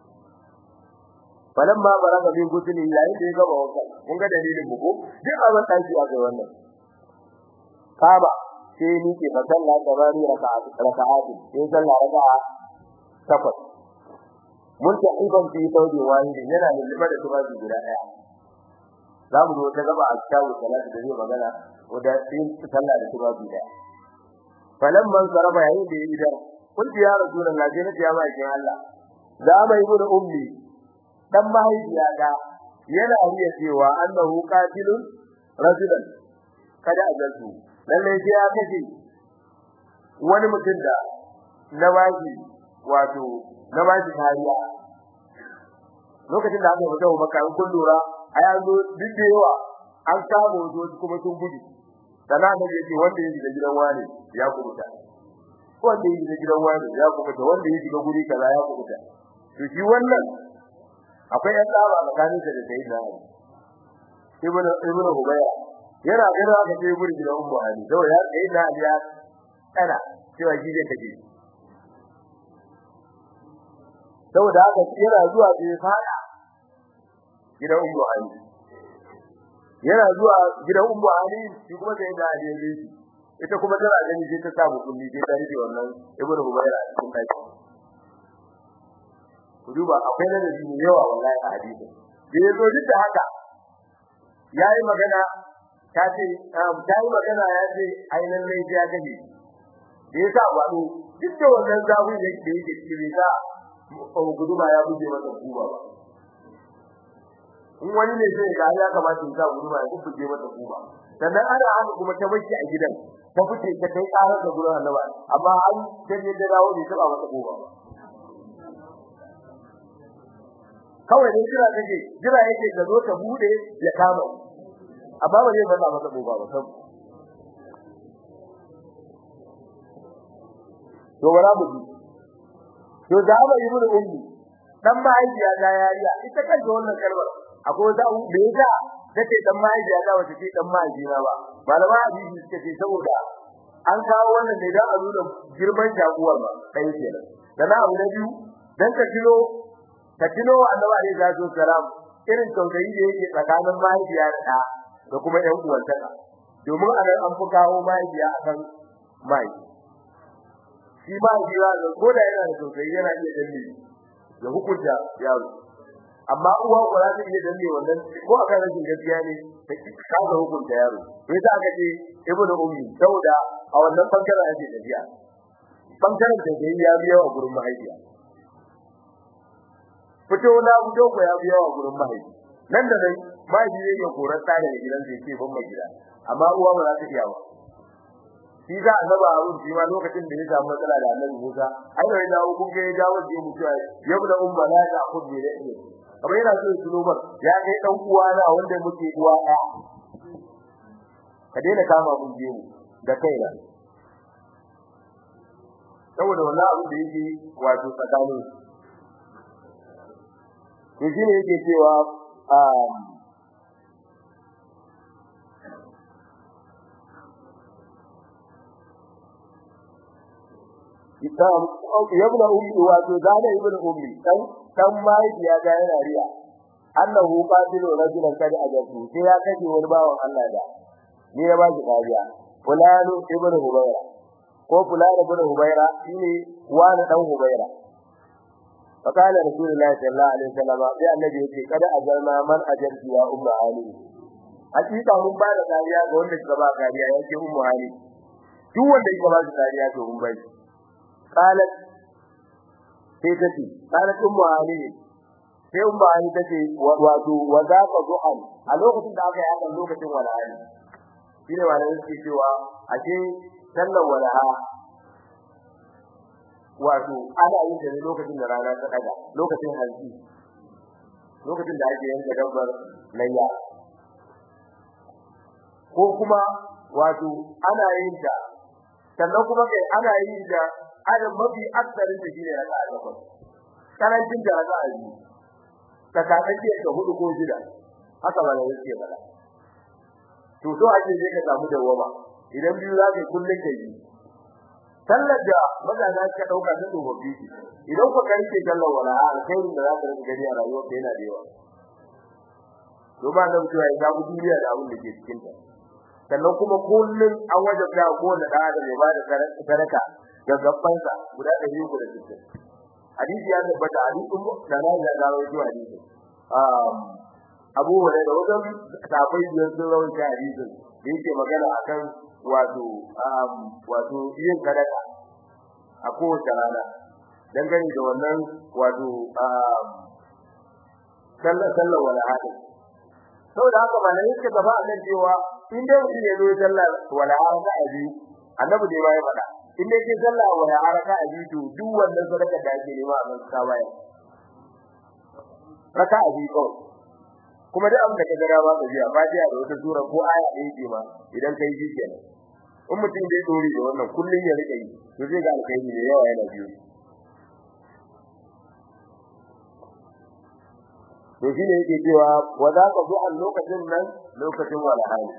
falamma baraka bi gusuli yayin da ya gaba wanka kun ga dalilin mu ko duk abin da shi aka wannan kaba sai ni ke fa sallah tabari raka'at raka'at sai sallah raka'a takwas mun ta iban fi saudi wahidi yana da liba da tubaji guda daya za mu zo ta gaba a kitabu salatu da zai magana wanda sai sallah da tubaji daya falamman saraba yayin da ya idar kun ya rasulullahi sai na ya mai Allah za mai gudu ummi dan mahaifiya da yana riya cewa annahu qatilun rajulan kada ajaltu lalle sai ya kace wani mutum da na bashi wato na bashi kariya lokacin da aka fita maka an kun lura a yanzu duk da yawa an samu wasu kuma sun gudu sana da yake wanda yake da gidan wani ya kubuta wanda yake da gidan wani ya kubuta wanda yake da guri kaza ya kubuta to shi wannan akwai yan tsaba tsakanin da sayyidina Ali ibn ibn Hubayra yana gina aka ce guri gidan Ummu Ali to ya sayyidina Ali ya tsara cewa shi zai kaje saboda haka yana zuwa bai fada gidan Ummu Ali yana zuwa gidan Ummu Ali shi kuma sayyidina Ali ya yi ita kuma tana gani sai ta samu kulli sai ta rike wannan ibn Hubayra cikin kai ku duba akwai ladabi ne yawa wallahi a hadisi da yazo duk da haka yayi magana ta ce ta yi magana ya ce ai lallai ya gaji da yasa wado duk da wannan zabu ne da yake cikin sa guduma ya buje masa kuba ba in wani ne sai ga ya kamata ya sa guduma ya buje masa kuba sannan ana haka kuma ta bace a gidan ta fice ta kai karar da gurin annabi amma an sai da dawo ne ta ba masa kuba ba kawai dai jira take jira yake ga zo ta bude ya kama amma ba zai fada masa boba ba sab to wala mu ji to da ba yi mun ummi dan mahaifiya da yariya ita kanta wannan kalmar akwai wata da yasa take dan mahaifiya da wata ce dan mahaifiya ba malama hadisi suka ce saboda an kawo wannan ne da a nuna girman jaguwar ba kai kenan dan abu na biyu dan ka kilo ka tuno wa annabi alaihi salatu wasalam irin tausayi da yake tsakanin mahaifiya da ɗa da kuma ƴan uwantaka domin a nan an fi kawo mahaifiya akan mai shi mahaifiya da ko da yana da tausayi yana iya danne ya hukunta yaro amma uwa ko za ta iya danne wannan ko akan rashin gaskiya ne ta kaga hukunta yaro sai ta aka ce ibnu ummi sauda a wannan bangaren ake tafiya bangaren da ya biya wa gurin mahaifiya fito na fito ko ya biya wa gurin mahaifi nan da nan mahaifi zai iya korar tsare da gidan zai ce ban mai gida amma uwa ba za ta iya ba shi za a zaba abun shi ma lokacin da ya samu matsala da annabi Musa ai da ya kun ga ya dawo da mutuwa yau da umma la ta kun bi da iya kamar yana so ya tuno ba ya kai dan uwa na wanda muke uwa ɗaya ka daina kama mun je mu da kaina saboda wannan abin da yake wato tsakanin to shine yake cewa um idan yabna ummi wato zana ibn ummi dan dan mahaifiya ga yana riya annahu qatilu rajulan kad ajabu sai ya kace wani bawan Allah da ni ya ba shi kariya fulanu ibn hubayra ko fulanu ibn hubayra shine wani dan hubayra فقال رسول الله صلى الله عليه وسلم يا النبي يقول قد اجرنا من اجرت يا ام علي hakika mun ba da kariya ga wanda suka ba kariya yake ummu hali duk wanda yake ba kariya to mun bai qalat sai tace qalat ummu hali sai ummu hali tace wato wa za ka du'an a lokacin da aka yi hakan lokacin wala'ani shine wannan yake cewa ashe sallar wala'a wato ana yin da lokacin da rana ta daga lokacin hanzi lokacin da ake yanka dabbar layya ko kuma wato ana yin ta sannan kuma kai ana yin da adam mafi aksarin da shine raka'a takwas karancin da raka'a biyu tsakanin da hudu ko shida haka ba da yake ba to so ake je ka samu dawama idan biyu za ka kullun kai sallar da mazaza ka dauka ta tsofaffi idan ku karke sallar wala alkhairin da za ka rika gani a rayuwar ka yana da yawa to ba da mutuwa ya ga duniya da abin da ke cikin ta sannan kuma kullun an wajabta ko da da da ba da sadaka ga gabbansa guda da yi guda cikin hadisi ya tabbata hadisin da na ga da rawaito hadisi um Abu Hurairah wajen sahabbai biyar sun rawaito hadisin da yake magana akan wato um wato yin sadaka a kowace rana dangane da wannan wato um sallar sallar wala hadin saboda haka ba ne yake gaba a nan cewa in dai mutum ya zo sallar wala haraka a biyu annabi dai ba ya faɗa in dai ke sallar wala haraka a biyu to duk wannan sadaka da ake nema a kan ka baya raka a biyu kawai kuma duk abin da ka gara ba ka ji a fatiha da wata sura ko aya ɗaya ce ma idan kai ji kenan in mutum dai dori da wannan kullun ya rike yi to zai ga alkhairi da yawa yana biyo to shine yake cewa wa za ka zo a lokacin nan lokacin walhali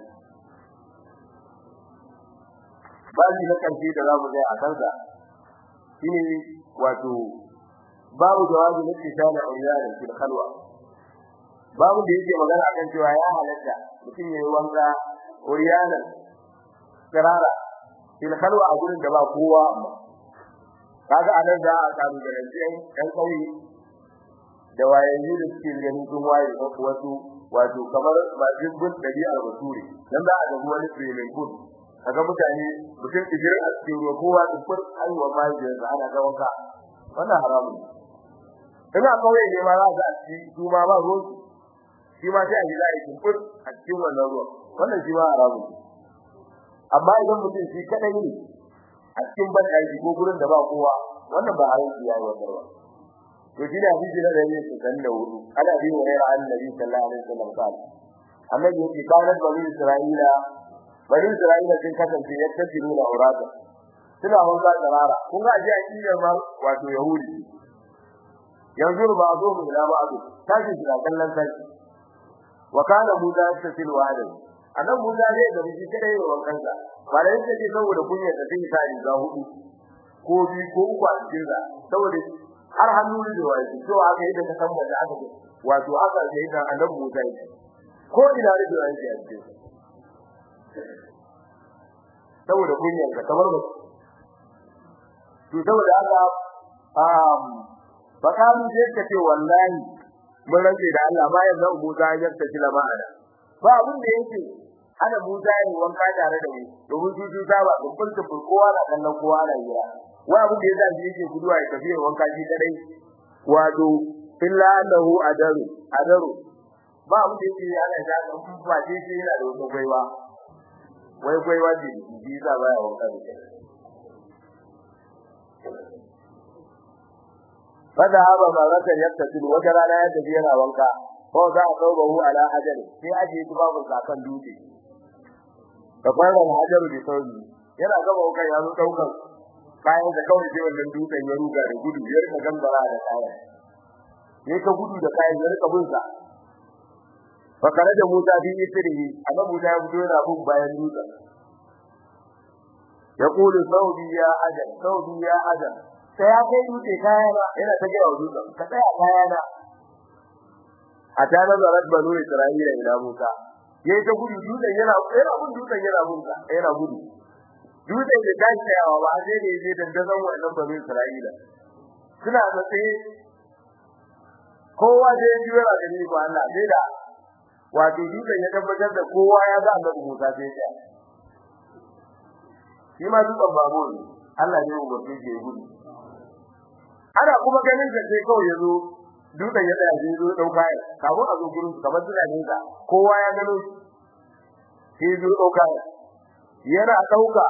babu na kanci da zamu ga a kansa shine wato babu jawabi na tsana ayyana fil khalwa babu da yake magana akan cewa ya halatta mutum yayi wanka ayyana kirara fil khalwa a gurin da ba kowa amma kaga anan za a samu da ɗan ɗan kauye da wayayi da suke ganin sun waye ko wasu wato kamar ba jibbin dabi'ar bature dan za a ga wani swimming pool kaga mutane mutum idan a cikin ruwa kowa da fur aiwa mai da ana ga wanka wannan haramun ina kauye ne ma za a ci su ma ba ruwan shi ma sai a ji zai fur a cikin wannan ruwa wannan shi ma haramun amma idan mutum shi kadai ne a cikin banɗaki ko gurin da ba kowa wannan ba haramci yayi wannan ba to shi da hadisi na dari su kan da hudu ana bi wa rayar annabi sallallahu alaihi wasallam kan annabi yake kana bani isra'ila bani isra'ila sun kasance ya tafiru da aurata suna wanka tsarara kun ga ji akidar ma wato yahudi yanzu ba zo mu da ba zo tashi da kallon sai wa kana musa tasil wa adam annabi musa ne da shi kadai wa wankansa ba da yake saboda kunya da sai ta riga hudu ko bi ko uku a cikin saboda har hannu da wani to aka yi da ka san wanda aka wato aka yi da annabi Musa ko ina da wani ya ce saboda kunyar ka kamar ba to saboda haka um bakamu je ka ce wallahi mun rage da Allah bayan da Musa ya tafi lamana ba abin da yake ana Musa ya wanka tare da mu domin su su ba dukkan su kowa na kallon kowa na yi wa abin da yasa shi yake guduwa ya tafi wanka shi kadai wato illa annahu adaru adaru ba abin da yake ana da kan ba shi shi yana da wata gwaiwa wai gwaiwa ce shi yasa baya wanka da kai fada haba maratan yaktasil wata rana ya tafi yana wanka ko za a kawo bahu ala hajari sai aje tubabun zakan dutse da kwanan hajaru da sauri yana gaba kai ya zo daukan kayan da kawai sai wannan dutsen ya ruga da gudu ya rika gambara da kayan ya ka gudu da kayan ya rika bin sa fakare da Musa bi isrihi amma Musa ya fito yana bin bayan dutsen ya kulu saudi ya ajal saudi ya ajal sai ya kai dutse kayana yana ta gaya wa dutsen ka tsaya kayana a ta nazarar banu Isra'ila ila Musa yayi ta gudu dutsen yana yana gudu dutsen yana gudu yana gudu dutsen da tashi tsayawa ba sai da yaje dandazon wannan banu Isra'ila suna da tsaye kowa da yaji yana gani ba Allah sai da wato dutsen ya tabbatar da kowa ya ga annabi Musa sai ya shi ma dutsen babu ne Allah ne umarci ke gudu ana kuma ganin da sai kawai yazo dutsen ya tsaya sai zo dauka ya kafin a zo gurin kamar suna nesa kowa ya gano sai zo dauka ya yana dauka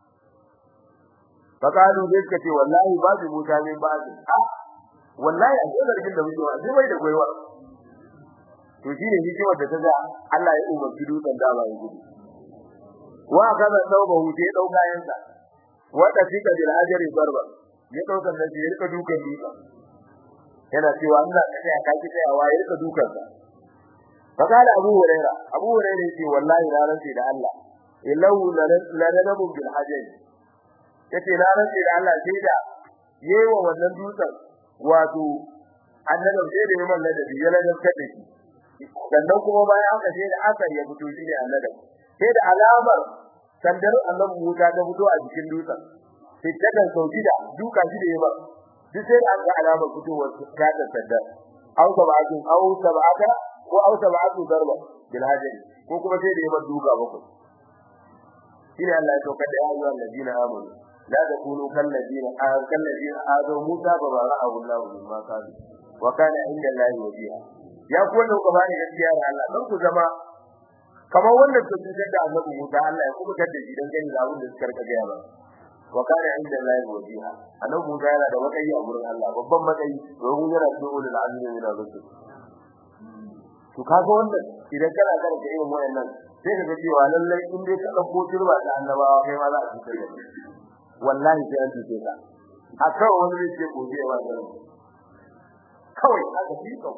fakalu zai suka ce wallahi ba su Musa ne ba su a wallahi a cikin zargin da muke wa sai bai da goyewa to shine hikimar da ta ga Allah ya umarci dutsen da ba ya gudu wa kaza tauba hute dauka yansa wanda fika bil ajri darba ya dauka da ya rika dukan dutsen yana cewa Allah ka tsaya ka ki tsayawa ya rika dukan sa fakala abu huraira abu huraira yace wallahi na rantsi da Allah ilahu la nadabu bil ajri yace na rantsi da Allah sai da yewa wannan dutsen wato annabi sai da yaman ladabi ya ladabta da shi sannan kuma bayan haka sai da aka ya fito shi ne annabi sai da alamar sandar annabi Musa ta fito a jikin dutsen sai ta kan sauki da duka shi da yaman duk sai da aka alamar fitowar ta da sandar au sab'atu au sab'ata ko au sab'atu darba bil hajri ko kuma sai da yaman duka bakwai shine Allah ya saukar da ayyuhan ladina amanu la takunu kal ladina kal ladina azu Musa fa bara'ahu Allah mimma qalu wa kana inda Allah wajiha ya ku wanda ku bani gaskiya da Allah dan ku zama kamar wanda su cutar da Annabi Musa Allah ya kuma tada shi dan gani da abin da suka rika gaya ba wa kana inda Allah wajiha Annabi Musa yana da matsayi a gurin Allah babban matsayi domin yana cikin ulul azmi min ar-rusul to kaga wannan idan kana karanta irin wayannan sai ka ga cewa lallai in dai ka dauko turba da annabawa kai ma za a cutar da kai wallahi sai an tuce ka akan wani ne ce gobe wa da kawai aka fi ka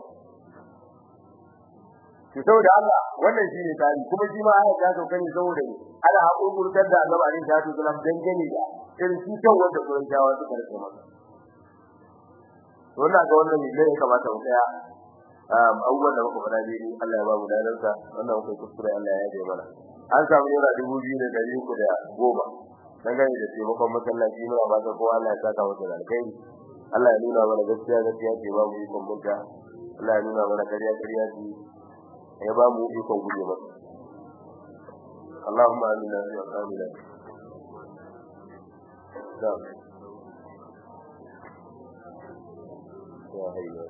to saboda haka wannan shine tari kuma shi ma aya ta sauka ne saboda ne ana hakurkurtar da Allah alaihi salatu wasallam dangane da irin cutar wanda gurin jawa suka rike masa to wannan ga wannan ne ya kamata mu tsaya abubuwan da muka faɗa dai Allah ya ba mu dalarsa wannan muka kuskure Allah ya yaje mana an samu naira dubu biyu da ɗari uku da goma dangane da taimakon masallaci muna ba ta kowa Allah ya saka masa da alkhairi Allah ya nuna mana gaskiya gaskiya ce ba mu yi kumbunta Allah ya nuna mana kariya kariya ce ya ba mu ikon guje masa اللهم آمنا في أوطاننا نعم يا هيا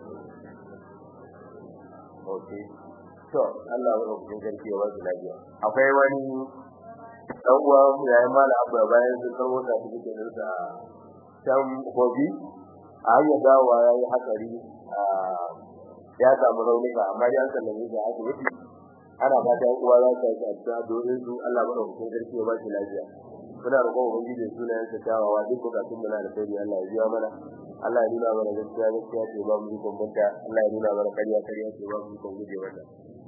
Okay. To, Allah ya rubuta sarki ya wasu lafiya. Akwai wani dan uwa ya yi mala abu bayan sun karbo ta su cikin dinsa can hobi a hanyar dawowa ya yi hatsari ya samu raunuka amma ya sallame shi a asibiti ana ba ta uwa za ta yi a domin su Allah ya rubuta sarki ya wasu lafiya. Muna roƙon ubangiji sunayen sa kyawawa duk bukatun mu na da kai Allah ya biya mana Allah ya nuna mana gaskiya gaskiya ce ba mu yi bambanta Allah ya nuna mana kariya kariya ce ba mu yi guje mata